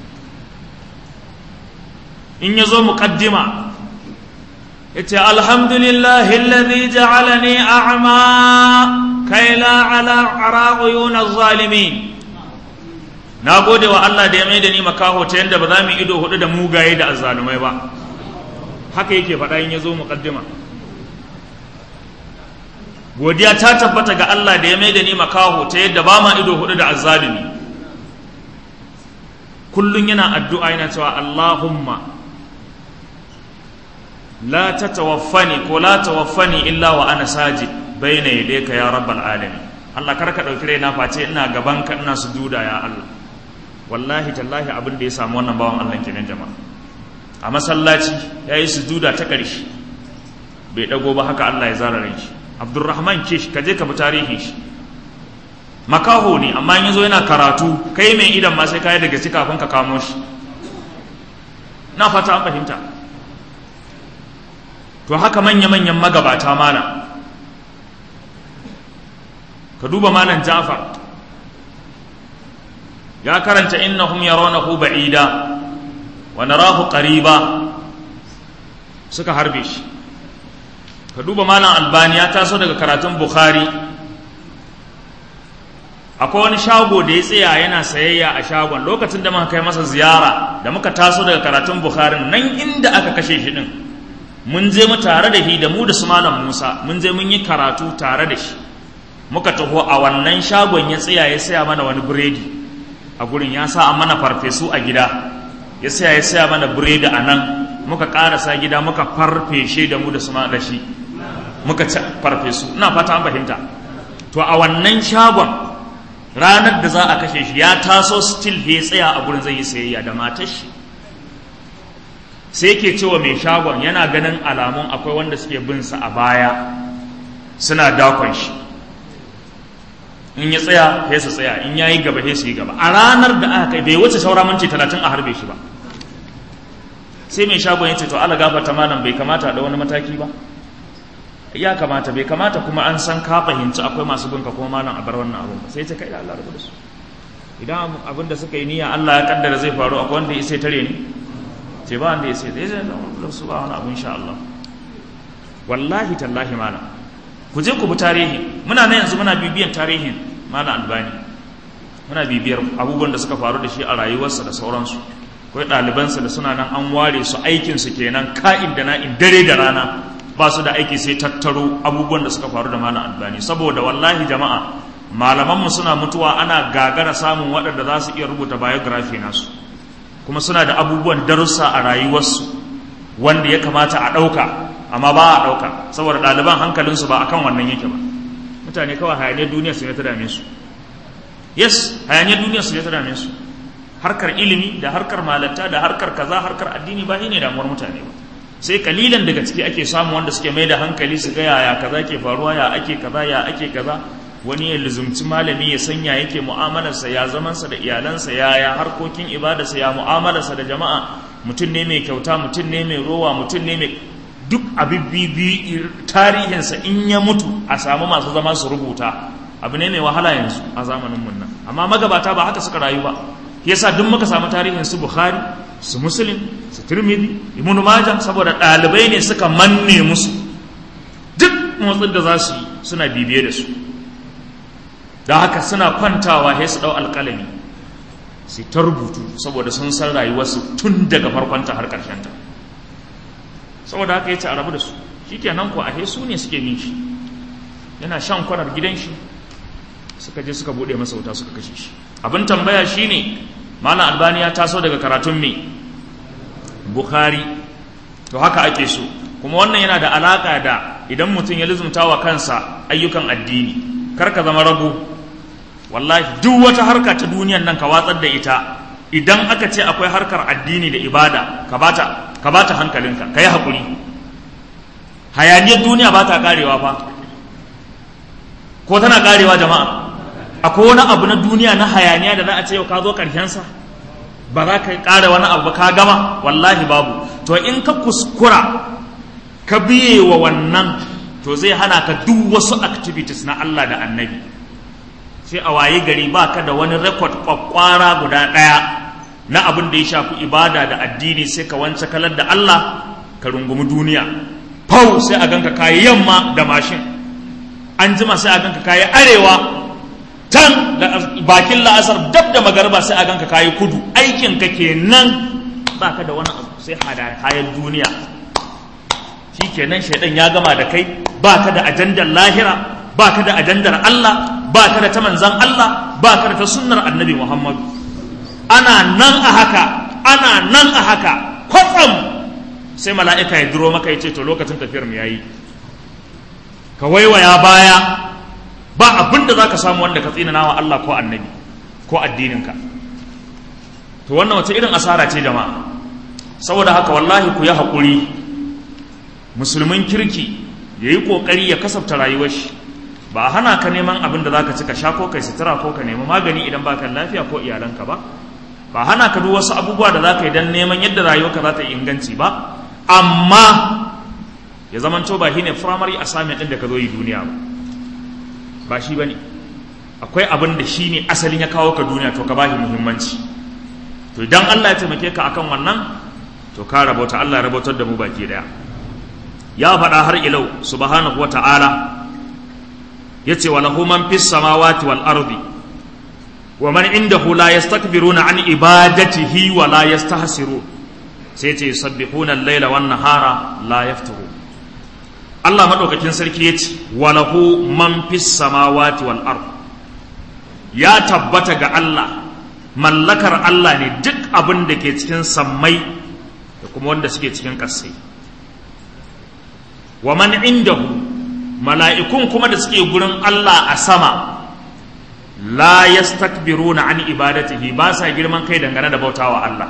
in ya zo muƙaddima ya ce alhamdulillahi alladhi ja'alani a'ma kai la ala ara uyuna zalimin na gode wa Allah da ya mai da ni makaho ta yadda ba za mu ido hudu da mugaye da azzalumai ba haka yake faɗa in ya zo muƙaddima godiya ta tabbata ga Allah da ya mai da ni makaho ta yadda ba ma ido hudu da azzalumi kullum yana addu'a yana cewa Allahumma la ta tawaffani ko la tawaffani illa wa ana sajid bayna yadayka ya rabbal alamin Allah kar ka dauki raina face ina gaban ka ina sujuda ya Allah wallahi tallahi abin da ya samu wannan bawan Allah kenan jama'a a masallaci yayi sujuda ta ƙarshe bai dago ba haka Allah ya zara ran shi Abdurrahman Kish ka je ka bi tarihin shi makaho ne amma in yazo yana karatu kai mai idan ma sai kai daga ci kafin ka kamo shi na fata an fahimta to haka manya-manyan magabata mana ka duba malam Ja'far ya karanta innahum yarawnahu ba'ida wa narahu qariba suka harbe shi ka duba malam albani ya taso daga karatun bukhari akwai wani shago da ya tsaya yana sayayya a shagon lokacin da muka kai masa ziyara da muka taso daga karatun bukhari nan inda aka kashe shi din mun je mu tare da shi da mu da su malam musa mun je mun yi karatu tare da shi muka taho a wannan shagon ya tsaya ya saya mana wani biredi a gurin ya sa mana farfesu a gida ya saya ya saya mana biredi a nan muka karasa gida muka farfeshe da mu da su da shi muka ci farfesu ina fata an fahimta to a wannan shagon ranar da za a kashe shi ya taso still ya tsaya a gurin zai yi sayayya da matar shi sai yake cewa mai shagon yana ganin alamun akwai wanda suke bin sa a baya suna dakon shi in ya tsaya sai su tsaya in yayi gaba sai su yi gaba a ranar da aka kai bai wuce saura minti talatin a harbe shi ba sai mai shagon ya ce to ala gafarta malam bai kamata da wani mataki ba ya kamata bai kamata kuma an san ka fahimci akwai masu binka kuma malam a bar wannan abun ba sai ta kai da Allah rabu da su idan abin da suka yi niyya Allah ya kaddara zai faru akwai wanda ya sai tare ni ce ba wanda ya sai zai zai da su ba wani abu insha Allah wallahi tallahi malam ku je ku bi tarihi muna nan yanzu muna bibiyan tarihin malam albani muna bibiyar abubuwan da suka faru da shi a rayuwarsa da sauransu akwai ɗalibansa da suna nan an ware su aikinsu kenan ka'in da na'in dare da rana ba su da aiki sai tattaro abubuwan da suka faru da malam albani saboda wallahi jama'a malamanmu suna mutuwa ana gagara samun waɗanda za su iya rubuta biography nasu kuma suna da abubuwan darussa a rayuwarsu wanda ya kamata a ɗauka amma ba a ɗauka saboda ɗaliban hankalinsu ba akan wannan yake ba mutane kawai hayaniyar duniya su ne ta dame su yes hayaniyar duniya su ne ta dame su harkar ilimi da harkar malanta da harkar kaza harkar addini ba ne damuwar mutane ba sai kalilan daga ciki ake samu wanda suke mai da hankali su ga yaya kaza ke faruwa ya ake kaza ya ake kaza wani ya luzumci malami ya sanya yake mu'amalarsa ya zamansa da iyalansa ya ya harkokin ibadarsa ya mu'amalarsa da jama'a mutum ne mai kyauta mutum ne mai rowa mutum ne mai duk abibbibi tarihinsa in ya mutu a samu masu zama su rubuta abu ne mai wahala yanzu a zamanin mun nan amma magabata ba haka suka rayu ba yasa duk muka samu tarihin su bukhari su muslim su tirmidhi ibnu majah saboda ɗalibai ne suka manne musu duk motsin da za su yi suna bibiye da su da haka suna kwantawa sai su ɗau alƙalami su ta rubutu saboda sun san rayuwarsu tun daga farkonta har ta. saboda haka ya ce a rabu da su shi kenan ko a su ne suke min shi yana shan kwanar gidan shi suka je suka buɗe masa wuta suka kashe shi abin tambaya shine malam albani ya taso daga karatun me bukhari to haka ake so kuma wannan yana da alaka da idan mutum ya lizumta wa kansa ayyukan addini kar ka zama rago wallahi duk wata harka ta duniyan nan ka watsar da ita idan aka ce akwai harkar addini da ibada ka bata ka bata hankalinka ka yi haƙuri hayaniyar duniya ba ta karewa fa ko tana karewa jama'a akwai wani abu na duniya na hayaniya da za a ce yau ka zo sa ba za ka ƙara wani abu ba ka gama wallahi babu to in ka kuskura ka biye wa wannan to zai hana ka duk wasu activities na Allah da annabi sai a waye gari ba ka da wani rekod kwakwara guda ɗaya na abin da ya shafi ibada da addini sai ka wance kalar da Allah ka rungumi duniya fau sai a ganka kayi yamma da mashin an jima sai a ganka kayi arewa can bakin la'asar dab da magarba sai a ganka kayi kudu aikin ka kenan ba ka da wani abu sai hayar duniya shi kenan shaidan ya gama da kai ba ka da ajandar lahira ba ka da ajandar Allah ba ka da ta manzan Allah ba ka da ta sunnar annabi Muhammadu ana nan a haka ana nan a haka kwatsam sai mala'ika ya duro maka ya ce to lokacin tafiyar mu yayi ka waiwaya baya ba abin da za ka samu wanda ka tsinana wa Allah ko annabi ko addininka to wannan wace irin asara ce jama'a saboda haka wallahi ku yi haƙuri musulmin kirki ya yi ƙoƙari ya kasafta rayuwar shi ba a hana ka neman abin da za ka ci ka sha ko kai sutura ko ka nemi magani idan ba ka lafiya ko iyalanka ba ba hana ka duk wasu abubuwa da za ka yi don neman yadda rayuwarka za ta yi inganci ba amma ya zama to ba shine primary assignment ɗin da ka zo yi duniya ba ba shi ba ne akwai abin da shi ne asalin ya kawo ka duniya to ka ba shi muhimmanci to idan Allah ya taimake ka akan wannan to ka rabauta Allah ya rabautar da mu baki daya ya faɗa har ilau subhanahu wa ta'ala ya ce wa lahu man fis samawati wal ardi wa man indahu la yastakbiruna an ibadatihi wa la yastahsirun sai ce yusabbihuna al-laila wan nahara la yafturu Allah madaukakin sarki ya ce wa lahu man fis samawati wal ardi ya tabbata ga Allah mallakar Allah ne duk abin da ke cikin sammai da kuma wanda suke cikin ƙasai wa man indahu mala'ikun kuma da suke gurin Allah a sama la yastakbiruna an ibadatihi ba sa girman kai dangane da bautawa Allah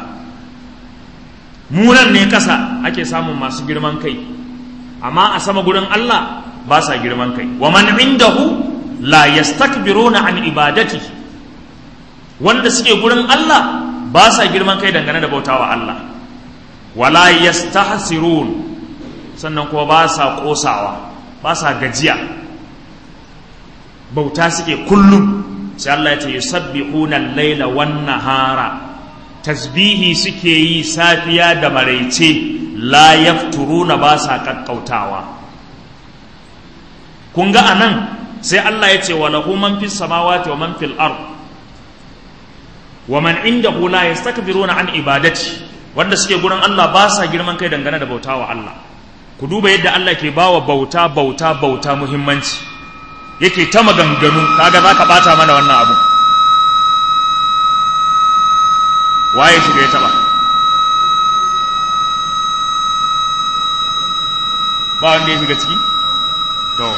munan ne ƙasa ake samun masu girman kai amma a sama gurin Allah ba sa girman kai wa man indahu la yastakbiruna an ibadatihi wanda suke gurin Allah ba sa girman kai dangane da bautawa Allah wala yastahsirun sannan kuma ba sa kosawa ba sa gajiya bauta suke kullum sai Allah ya ce yusabbihuna al-laila wan nahara tasbihi suke yi safiya da maraice la yafturuna ba sa kakkautawa kun ga anan sai Allah ya ce wa lahu man fis samawati wa man fil ard wa man indahu la yastakbiruna an ibadati wanda suke gurin Allah ba sa girman kai dangane da bautawa Allah ku duba yadda Allah ke bawa bauta bauta bauta muhimmanci yake ta maganganu kaga zaka bata mana wannan abu waye shiga ya taba ba wanda ya shiga ciki to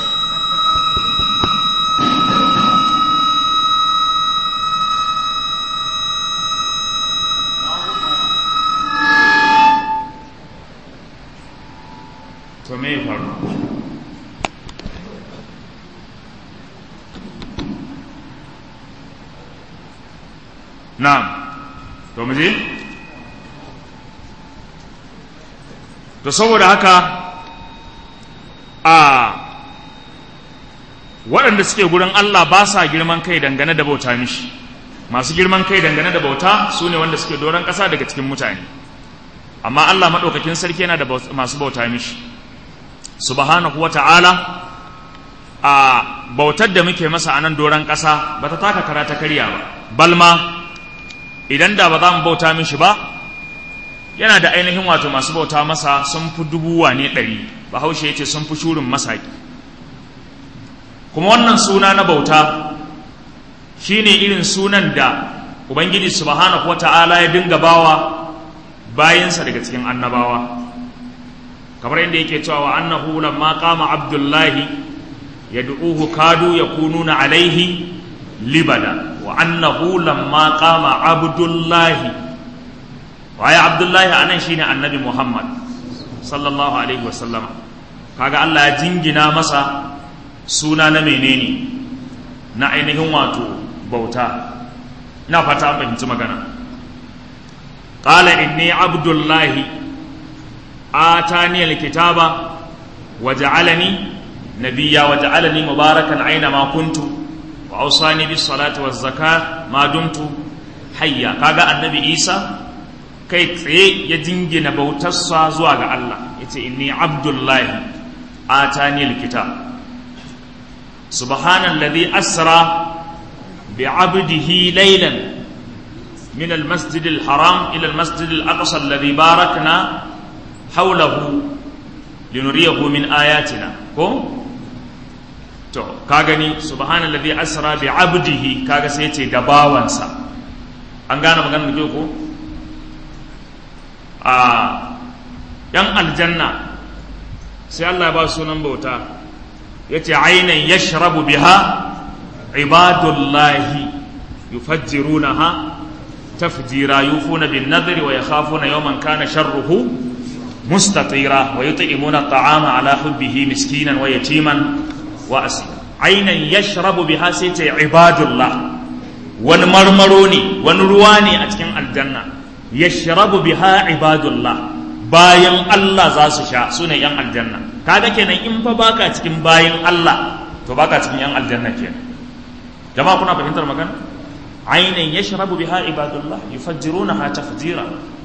na'am to mu je to saboda haka a waɗanda suke gurin Allah ba sa girman kai dangane da bauta mishi masu girman kai dangane da bauta su ne wanda suke doron ƙasa daga cikin mutane amma Allah maɗaukakin sarki yana da masu bauta mishi subhanahu wa ta'ala a bautar da muke masa a nan doron ƙasa ba ta taka kara ta karya ba balma idan da ba za mu bauta mishi ba yana da ainihin wato masu bauta masa sun fi dubu wane ɗari bahaushe ya ce sun fi shurin masaki kuma wannan suna na bauta shine irin sunan da ubangiji subhanahu wata'ala ya dinga bawa bayansa daga cikin annabawa kamar yadda yake cewa wa annahu lamma qama abdullahi yad'uhu kadu yakununa alaihi libada wa annahu lamma qama abdullahi waye abdullahi anan shine annabi muhammad sallallahu alaihi wasallama kaga Allah ya jingina masa suna na menene na ainihin wato bauta ina fata an fahimci magana qala inni abdullahi atani alkitaba waja'alani nabiyya waja'alani mubarakan aina ma kuntu wa awsani bis salati waz zakat ma dumtu hayya kaga annabi isa kai tsaye ya jingina bautarsa zuwa ga Allah yace inni abdullahi atani alkitab subhanalladhi asra بعبده ليلا من المسجد الحرام إلى المسجد الأقصى الذي باركنا حوله لنريه من آياتنا كم to ka gani subhanallazi asra bi abdihi kaga sai ce da bawansa an gane maganar da ko a yan aljanna sai Allah ba sunan bauta yace ainan yashrabu biha ibadullahi yufajjirunaha tafjira yufuna bin nadri wa yakhafuna yawman kana sharruhu mustatira wa yut'imuna at'ama ala hubbihi miskinan wa yatiman wa asira ainan yashrabu biha sai ta ibadullah wani marmaro ne wani ruwa ne a cikin aljanna yashrabu biha ibadullah bayan Allah za su sha su ne yan aljanna kaga kenan in fa baka cikin bayan Allah to baka cikin yan aljanna kenan jama'a kuna fahimtar magana ainihin ya sharabu biha ibadullah yufajjirunaha tafjira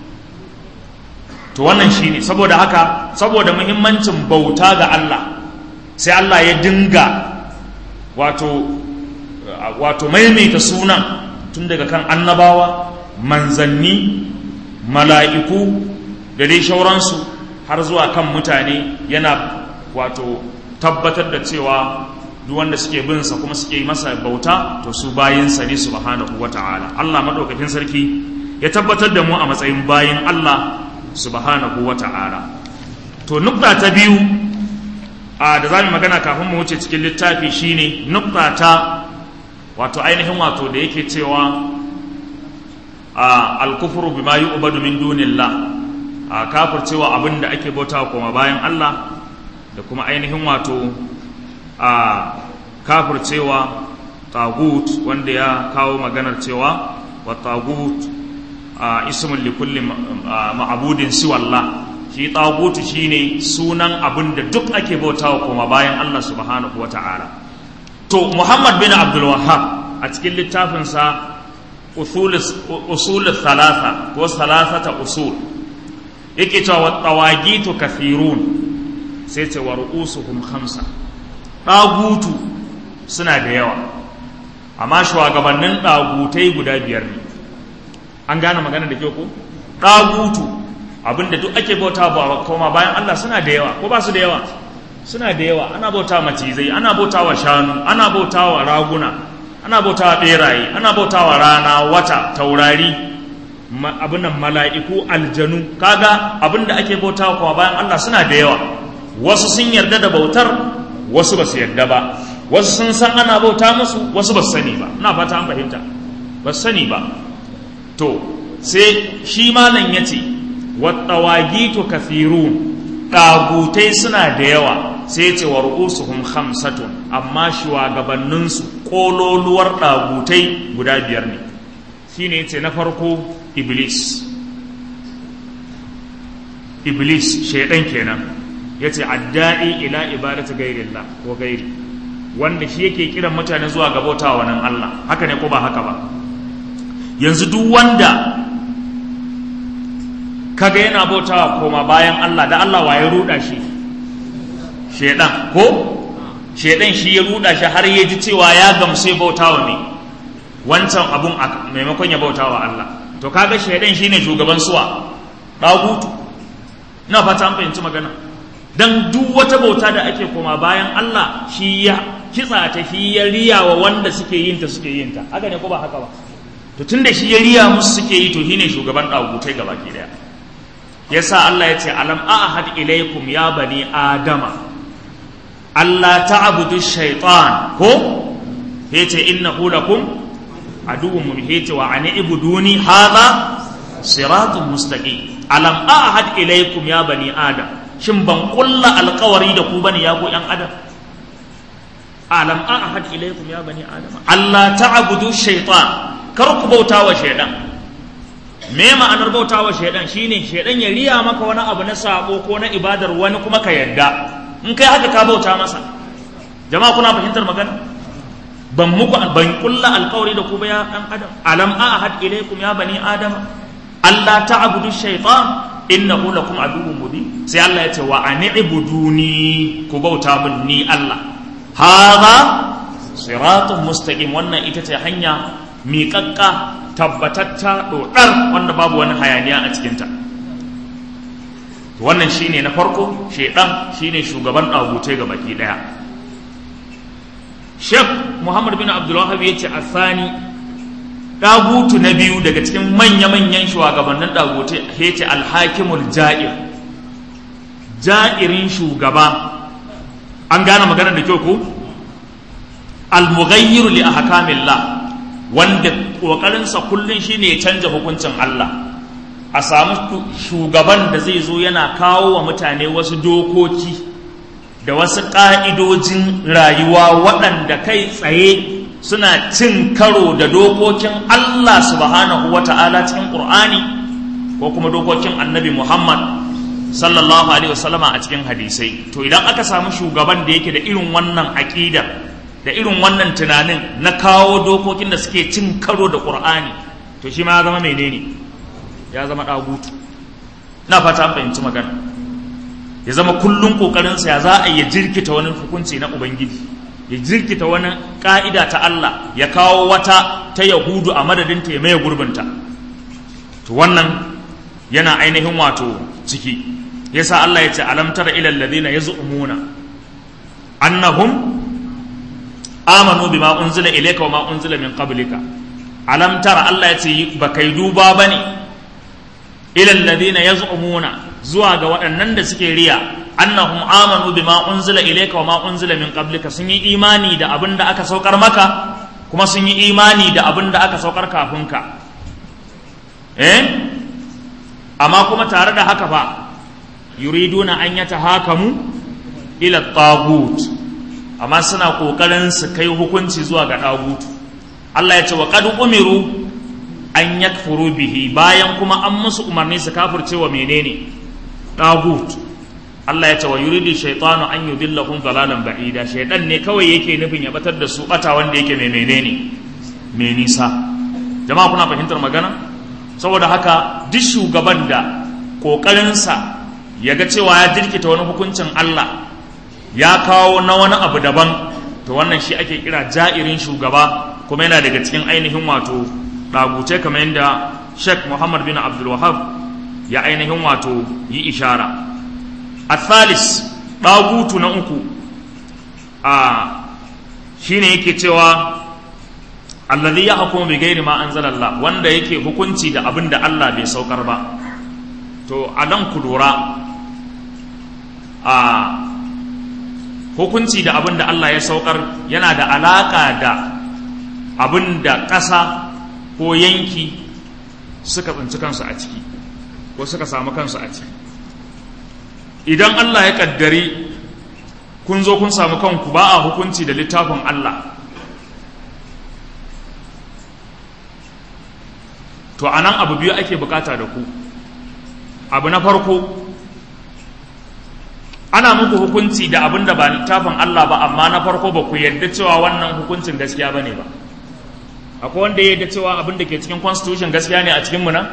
to wannan shine saboda haka saboda muhimmancin bauta ga Allah sai Allah ya dinga wato wato maimaita sunan tun daga kan annabawa manzanni mala'iku da dai shauransu har zuwa kan mutane yana wato tabbatar da cewa duk wanda suke bin sa kuma suke masa bauta to su bayinsa ne subhanahu wata'ala Allah madaukakin sarki ya tabbatar da mu a matsayin bayin Allah subhanahu wata'ala to nukta ta biyu a da zamu magana kafin mu wuce cikin littafi shine nukta ta wato ainihin wato da yake cewa a al-kufru bima yu'badu min dunillah a kafircewa abin da ake bauta kuma bayan Allah da kuma ainihin wato a kafircewa tagut wanda ya kawo maganar cewa wa tagut a ismun likulli ma'abudin siwalla shi tagut shine sunan abin da duk ake bautawa kuma bayan Allah subhanahu wata'ala to Muhammad bin Abdul Wahhab a cikin littafinsa usul thalatha ko thalathata usul yake cewa tawagitu kathirun sai ce wa ru'usuhum khamsa ɗagutu suna da yawa amma shugabannin ɗagutai guda biyar ne an gane magana da kyau ko ɗagutu abinda duk ake bauta ba koma bayan Allah suna da yawa ko ba su da yawa suna da yawa ana bauta macizai ana bauta wa shanu ana bauta wa raguna ana bauta wa ɓeraye ana bauta wa rana wata taurari abinan mala'iku aljanu kaga abinda ake bauta wa koma bayan Allah suna da yawa wasu sun yarda da bautar wasu ba su yarda ba wasu sun san ana bauta musu wasu ba su sani ba na fata an fahimta ba su sani ba to sai shi malam ya ce wattawagitu kafirun ɗagutai suna da yawa sai ce wa ru'usuhum khamsatun amma shugabanninsu kololuwar ɗagutai guda biyar ne shine yace na farko iblis iblis shaidan kenan yace adda'i ila ibadati ghairillah ko gairi wanda shi yake kiran mutane zuwa ga bautawa nan Allah haka ne ko ba haka ba yanzu duk wanda kaga yana bautawa koma bayan Allah da Allah waye ruda shi shedan ko shedan shi ya ruda shi har ya ji cewa ya gamsu ya bautawa ne wancan abun a maimakon ya bautawa Allah to kaga shedan shine shugaban suwa dagutu ina fata an fahimci magana dan duk wata bauta da ake koma bayan Allah shi ya kitsa ta shi ya riya wa wanda suke yin ta suke yin ta haka ne ko ba haka ba to tunda shi ya riya musu suke yi to shine shugaban dagutai gaba ki daya yasa Allah ya ce alam ahad ilaikum ya bani adama Allah ta'budu shaytan ko yace innahu lakum aduwwun mubin yace wa ani ibuduni hadha siratun mustaqim alam ahad ilaikum ya bani adam shin ban kulla alkawari da ku bane ya ku yan adam alam ahad ilaikum ya bani adam Allah ta'budu shaytan kar ku bauta wa shaytan me ma'anar bauta wa shaidan shine shaidan ya riya maka wani abu na sabo ko na ibadar wani kuma ka yadda in kai haka ka bauta masa jama'a kuna fahimtar magana ban muku ban kulla alkawari da ku ba ya dan adam alam ahad ilaykum ya bani adam Allah ta'budu shaytan innahu lakum aduwwun mubin sai Allah ya ce wa an'buduni ku bauta min ni Allah hadha siratun mustaqim wannan ita ce hanya miƙaƙƙa tabbatatta ɗoɗar wanda babu wani hayaniya a cikinta wannan shine na farko shaidan shine shugaban ɗagutai ga baki ɗaya shek muhammad bin abdullahab ya ce asani ɗagutu na biyu daga cikin manya-manyan shugabannin ɗagutai ya ce alhakimul ja'ir ja'irin shugaba an gane maganar da kyau ko al-mughayyiru li ahkamillah wanda ƙoƙarinsa kullum shine ya canja hukuncin Allah a samu shugaban da zai zo yana kawo wa mutane wasu dokoki da wasu ƙa'idojin rayuwa waɗanda kai tsaye suna cin karo da dokokin Allah subhanahu wa ta'ala cikin ƙur'ani ko kuma dokokin annabi Muhammad sallallahu alaihi wasallama a cikin hadisai to idan aka samu shugaban da yake da irin wannan aƙidar da irin wannan tunanin na kawo dokokin da suke cin karo da ƙur'ani to shi ma ya zama menene ya zama ɗagutu na fata fahimci magana ya zama kullum ƙoƙarinsa ya za a yi jirkita wani hukunci na ubangiji ya jirkita wani ƙa'ida ta Allah ya kawo wata ta yahudu a madadinta ya maye gurbinta to wannan yana ainihin wato ciki yasa Allah ya ce alam tara ilal ladina yaz'umuna annahum amanu bima unzila ilayka wa ma unzila min qablika alam tara Allah ya ce ba kai duba bane ila alladhina yaz'umuna zuwa ga waɗannan da suke riya annahum amanu bima unzila ilayka wa ma unzila min qablika sun yi imani da abin da aka saukar maka kuma sun yi imani da abin da aka saukar kafin ka eh amma kuma tare da haka fa yuriduna an yatahakamu ila tagut amma suna kokarin su kai hukunci zuwa ga dagutu Allah ya ce wa qad umiru an yakfuru bihi bayan kuma an musu umarni su kafirce wa menene dagut Allah ya ce wa yuridu shaytanu an yudillahum dalalan ba'ida shaytan ne kawai yake nufin ya batar da su bata wanda yake mai menene mai nisa jama'a kuna fahimtar magana saboda haka duk shugaban da kokarinsa ya ga cewa ya jirkita wani hukuncin Allah ya kawo na wani abu daban to wannan shi ake kira ja'irin shugaba kuma yana daga cikin ainihin wato ɗaguce kamar yadda Sheikh Muhammad bin Abdul Wahab ya ainihin wato yi ishara athalis ɗagutu na uku a shine yake cewa alladhi yahkumu bi ghairi ma anzalallah wanda yake hukunci da abin da Allah bai saukar ba to a nan ku lura a hukunci da abin da Allah ya saukar yana da alaka da abin da ƙasa ko yanki suka tsinci kansu a ciki ko suka samu kansu a ciki idan Allah ya kaddari kun zo kun samu kanku ba a hukunci da littafin Allah to anan abu biyu ake bukata da ku abu na farko ana muku hukunci da abin da ba littafin Allah ba amma na farko ba ku yarda cewa wannan hukuncin gaskiya bane ba akwai wanda ya yarda cewa abin da ke cikin constitution gaskiya ne a cikin mu nan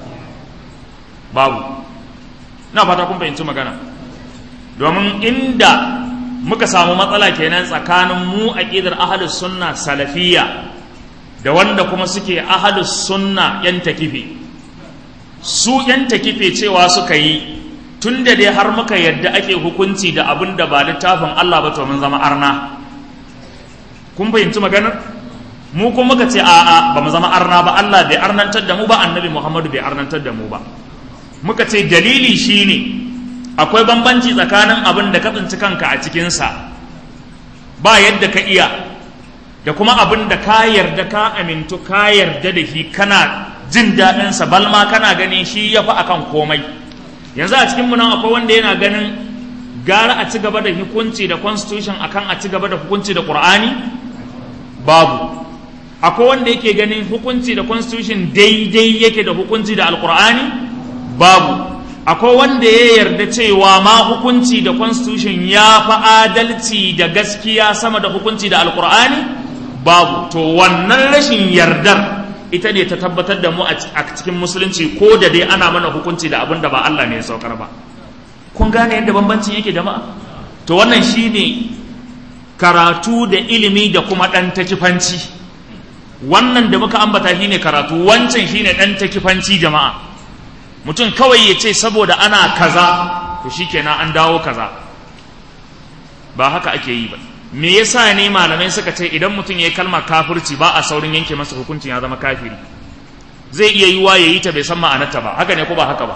babu na fata kun fahimci magana domin inda muka samu matsala kenan tsakanin mu aqidar ahlus sunna salafiyya da wanda kuma suke ahlus sunna yan takifi su yan takife cewa suka yi tun da dai har muka yadda ake hukunci da abin da ba littafin Allah ba to mun zama arna kun fahimci maganar mu kuma muka ce a'a ba mu zama arna ba Allah bai arnantar da mu ba annabi Muhammadu bai arnantar da mu ba muka ce dalili shine akwai bambanci tsakanin abin da ka tsinci kanka a cikinsa ba yadda ka iya da kuma abin da ka yarda ka amintu ka yarda da shi kana jin daɗinsa balma kana ganin shi ya fi akan komai yanzu a cikin nan akwai wanda yana ganin gara a ci gaba da hukunci da constitution akan a ci gaba da hukunci da qur'ani babu akwai wanda yake ganin hukunci da constitution daidai yake da hukunci da alqur'ani babu akwai wanda ya yarda cewa ma hukunci da constitution ya fi adalci da gaskiya sama da hukunci da alqur'ani babu to wannan rashin yardar ita ne ta tabbatar da mu a cikin musulunci ko da dai ana mana hukunci da abin da ba Allah ne ya saukar ba kun gane yadda bambancin yake jama'a to wannan shine karatu da ilimi da kuma ɗan takifanci wannan da muka ambata shine karatu wancan shine ɗan takifanci jama'a mutum kawai ya ce saboda ana kaza to shikenan an dawo kaza ba haka ake yi ba me yasa ne malamai suka ce idan mutum ya yi kalmar kafirci ba a saurin yanke masa hukuncin ya zama kafiri zai iya yi wa ya yi ta bai san ma'anarta ba haka ne ko ba haka ba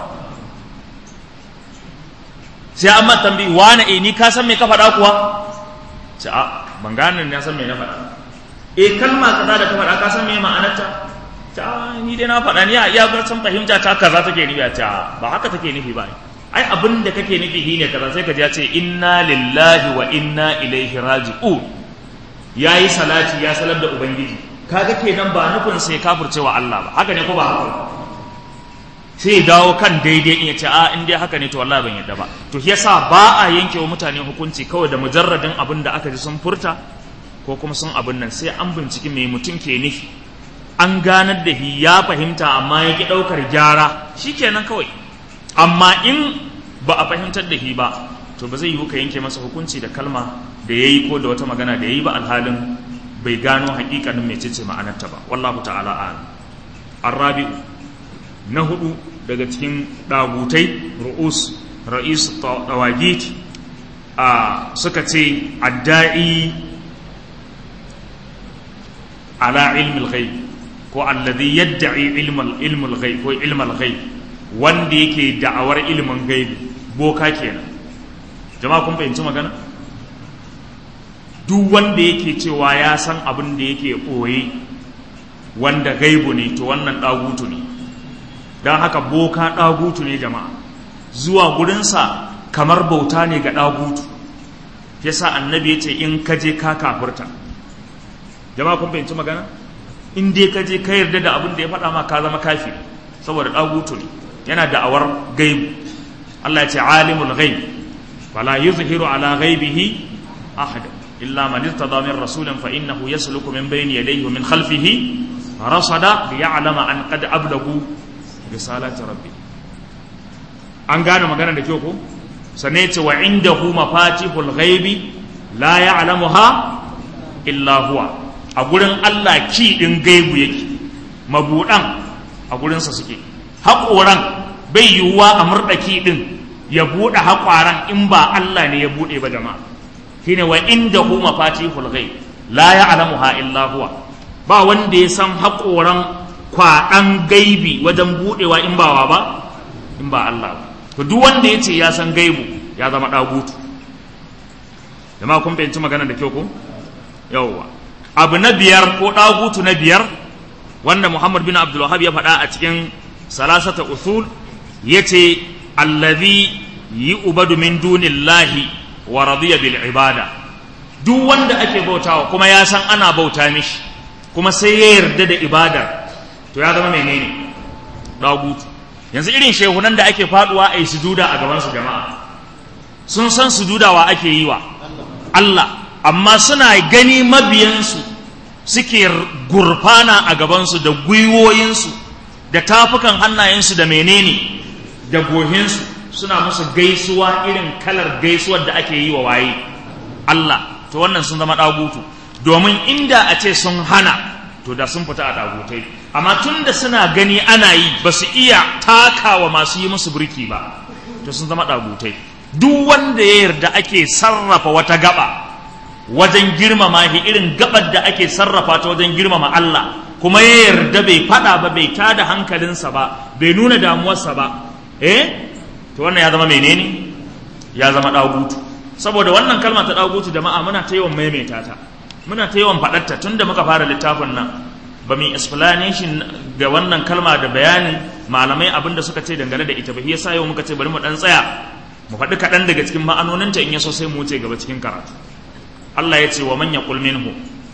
sai an mata tambayi wani eh ni ka san me ka faɗa kuwa ce a ban gane na san me na faɗa eh kalma kaza da ka faɗa ka san me ma'anarta ta ni dai na faɗa ni a iya san fahimta ta kaza take nufi a ta ba haka take nufi ba ai abin da kake nufi shi ne kaza sai ka ji ya ce inna lillahi wa inna ilaihi raji'un yayi salati ya salar da ubangiji kaga kenan ba nufin sai kafircewa Allah ba haka ne ko ba haka sai dawo kan daidai in ya ce a in dai haka ne to wallahi ban yadda ba to yasa ba a yanke wa mutane hukunci kawai da mujarradin abin da aka ji sun furta ko kuma sun abin nan sai an binciki me mutum ke nufi an ganar da shi ya fahimta amma ya ki ɗaukar gyara shikenan kawai amma in ba a fahimtar da shi ba to ba zai yi ka yanke masa hukunci da kalma da ya yi ko da wata magana da ya yi ba alhalin bai gano hakikanin mecece ma'anarta ba wallahu ta'ala a'lam arabi'u na hudu daga cikin dagutai ru'us ra'is tawagit a suka ce adda'i ala ilmil ghaib ko alladhi yadda'i ilmal ilmul ghaib ko ilmal ghaib wanda yake da'awar ilimin gaibi boka kenan jama'a kun fahimci magana duk wanda yake cewa ya san abin da yake ɓoye wanda gaibu ne to wannan ɗagutu ne don haka boka ɗagutu ne jama'a zuwa gurinsa kamar bauta ne ga ɗagutu yasa annabi ya ce in ka je ka kafurta jama'a kun fahimci magana in dai ka je ka yarda da abin da ya faɗa ma ka zama kafi saboda ɗagutu ne yana da'awar gaibu Allah ya ce alimul ghaib fala yuzhiru ala ghaibihi ahada illa man irtada min rasulin fa innahu yasluku min bayni yadayhi wa min khalfihi rasada liya'lama an qad ablagu risalati rabbi an gane magana da kyau ko sannan ya ce wa indahu mafatihul ghaibi la ya'lamuha illa huwa a gurin Allah ki din gaibu yake mabudan a gurinsa suke haƙoran bai yiwuwa a murɗaki ɗin ya buɗe haƙwaran in ba Allah ne ya buɗe ba jama'a shine wa inda hu mafatihul ghaib la ya'lamuha illa huwa ba wanda ya san haƙoran kwaɗan gaibi wajen buɗewa in ba wa ba in ba Allah ba to duk wanda ya ce ya san gaibu ya zama ɗagutu jama'a kun fahimci magana da kyau ko yawwa abu na biyar ko ɗagutu na biyar wanda Muhammad bin Abdul Wahhab ya faɗa a cikin salasata usul yace allazi yu'badu min dunillahi wa radiya bil ibada duk wanda ake bautawa kuma ya san ana bauta mishi kuma sai ya yarda da ibada to ya zama menene dagutu yanzu irin shehunan da ake faduwa a yi sujuda a gaban su jama'a sun san sujudawa ake yi wa Allah amma suna gani mabiyansu suke gurfana a gabansu da gwiwoyinsu da tafukan hannayensu da menene da gohinsu suna musu gaisuwa irin kalar gaisuwar da ake yi wa waye Allah to wannan sun zama ɗagutu domin inda a ce sun hana to da sun fita a ɗagutai amma tun da suna gani ana yi ba su iya takawa masu yi musu birki ba to sun zama ɗagutai duk wanda ya yarda ake sarrafa wata gaba wajen girmama shi irin gabar da ake sarrafa ta wajen girmama Allah kuma ya yarda bai fada ba bai tada hankalinsa ba bai nuna damuwarsa ba eh to wannan ya zama menene ya zama dagutu saboda wannan kalma ta dagutu jama'a muna ta yawan maimaita ta muna ta yawan faɗarta tunda muka fara littafin nan ba mu explanation ga wannan kalma da bayanin malamai abin da suka ce dangane da ita ba yasa yau muka ce bari mu dan tsaya mu faɗi kaɗan daga cikin ma'anoninta in ya so sai mu wuce gaba cikin karatu Allah ya ce wa man yaqul minhu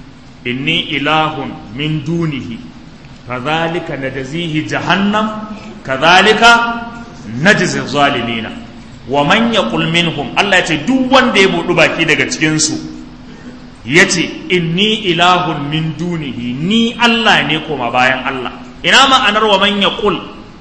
inni ilahun min dunihi kadhalika najzihi jahannam kadhalika najzi zalimina wa man yaqul minhum Allah ya ce duk wanda ya budu baki daga cikin su yace inni ilahun min dunihi ni Allah ne koma bayan Allah ina ma'anar wa man yaqul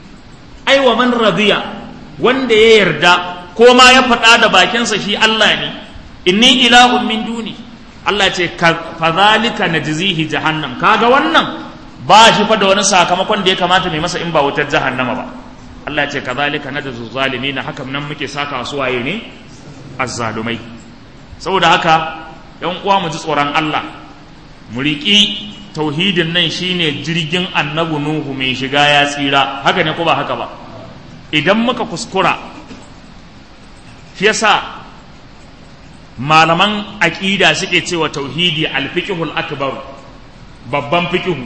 ai wa man radiya wanda ya yarda ko ma ya faɗa da bakinsa shi Allah ne inni ilahun min duni Allah ce fadhalika najzihi jahannam kaga wannan ba shi fa da wani sakamakon da ya kamata mai masa in ba wutar jahannama ba Allah ce kadhalika najzu zalimin haka nan muke saka su waye ne azzalumai saboda haka yan uwa mu ji tsoron Allah mu riƙi tauhidin nan shine jirgin annabi nuhu mai shiga ya tsira haka ne ko ba haka ba idan muka kuskura shi yasa malaman aƙida suke cewa tauhidi alfiqhul akbar babban fiqhu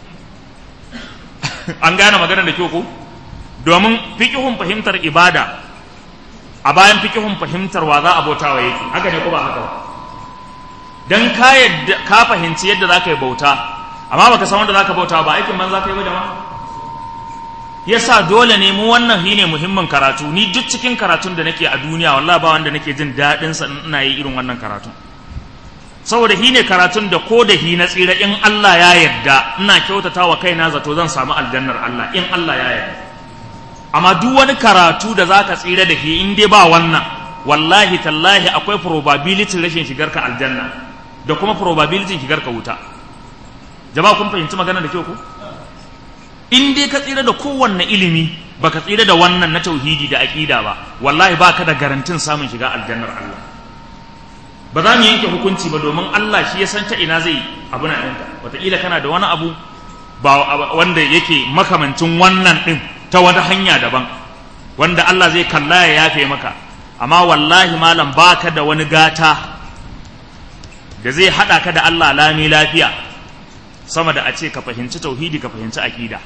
an gane magana da kyau ko domin fiqhun fahimtar ibada a bayan fiqhun fahimtar wa za a bautawa yake haka ne ko ba haka ba dan ka yadda ka fahimci yadda zaka yi bauta amma baka san wanda zaka bauta ba aikin man zaka yi ba jama'a yasa dole ne mu wannan shine muhimmin karatu ni duk cikin karatun da nake a duniya wallahi ba wanda nake jin daɗin sa ina yi irin wannan karatun saboda shi ne karatun da ko da hi na tsira in Allah ya yarda ina kyautata wa kaina zato zan samu aljannar Allah in Allah ya yarda amma duk wani karatu da zaka tsira da shi in dai ba wannan wallahi tallahi akwai probability rashin shigar ka aljanna da kuma probability shigar ka wuta jama'a kun fahimci magana da kyau ko in dai ka tsira da kowanne ilimi baka tsira da wannan na tauhidi da aqida ba wallahi baka da garantin samun shiga aljannar Allah ba za mu yanke hukunci ba domin Allah shi ya san ta ina zai abu na ɗinka wataƙila kana da wani abu ba wanda yake makamancin wannan ɗin ta wata hanya daban wanda Allah zai kalla ya yafe maka amma wallahi malam baka da wani gata da zai haɗa ka da Allah lami lafiya sama da a ce ka fahimci tauhidi ka fahimci aƙida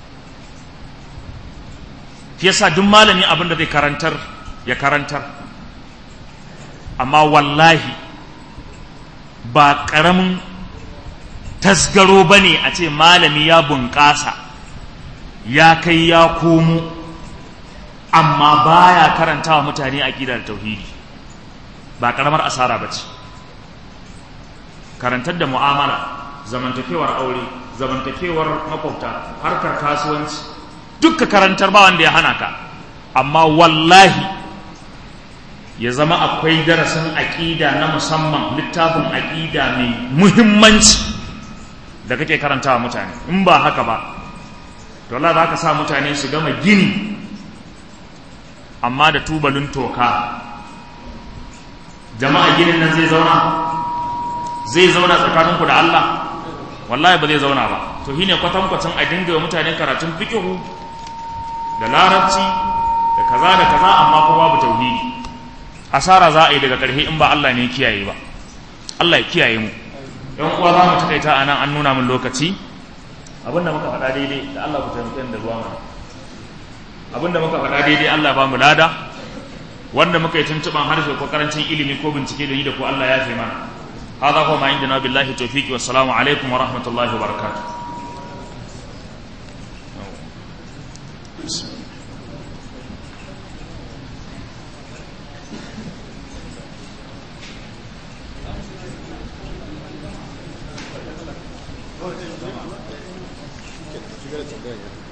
shi yasa duk malami abin da zai karantar ya karantar amma wallahi ba ƙaramin tasgaro ba ne a ce malami ya bunƙasa ya kai ya komo amma baya karanta wa mutane aƙida da tauhidi ba ƙaramar asara ba ce karantar da mu'amala zamantakewar aure zamantakewar makwabta harkar kasuwanci dukka karantar ba wanda ya hana ka amma wallahi ya zama akwai darasin aƙida na musamman littafin aƙida mai muhimmanci da kake karantawa mutane in ba haka ba to Allah za ka sa mutane su gama gini amma da tubalin toka jama'a ginin nan zai zauna zai zauna tsakaninku da Allah wallahi ba zai zauna ba to shine kwatankwacin a dinga wa mutane karatun fikihu da larabci da kaza da kaza amma kuma babu tauhidi asara za a yi daga ƙarshe in ba Allah ne kiyaye ba Allah ya kiyaye mu yan uwa za mu takaita a nan an nuna min lokaci abinda muka faɗa daidai da Allah ku taimake da ruwa mana abinda muka faɗa daidai Allah ba mu lada wanda muka yi tuntuɓan harshe ko karancin ilimi ko bincike da yi da ko Allah ya fi mana هذا هو ما عندنا بالله التوفيق والسلام عليكم ورحمة الله وبركاته Shigar da tambaya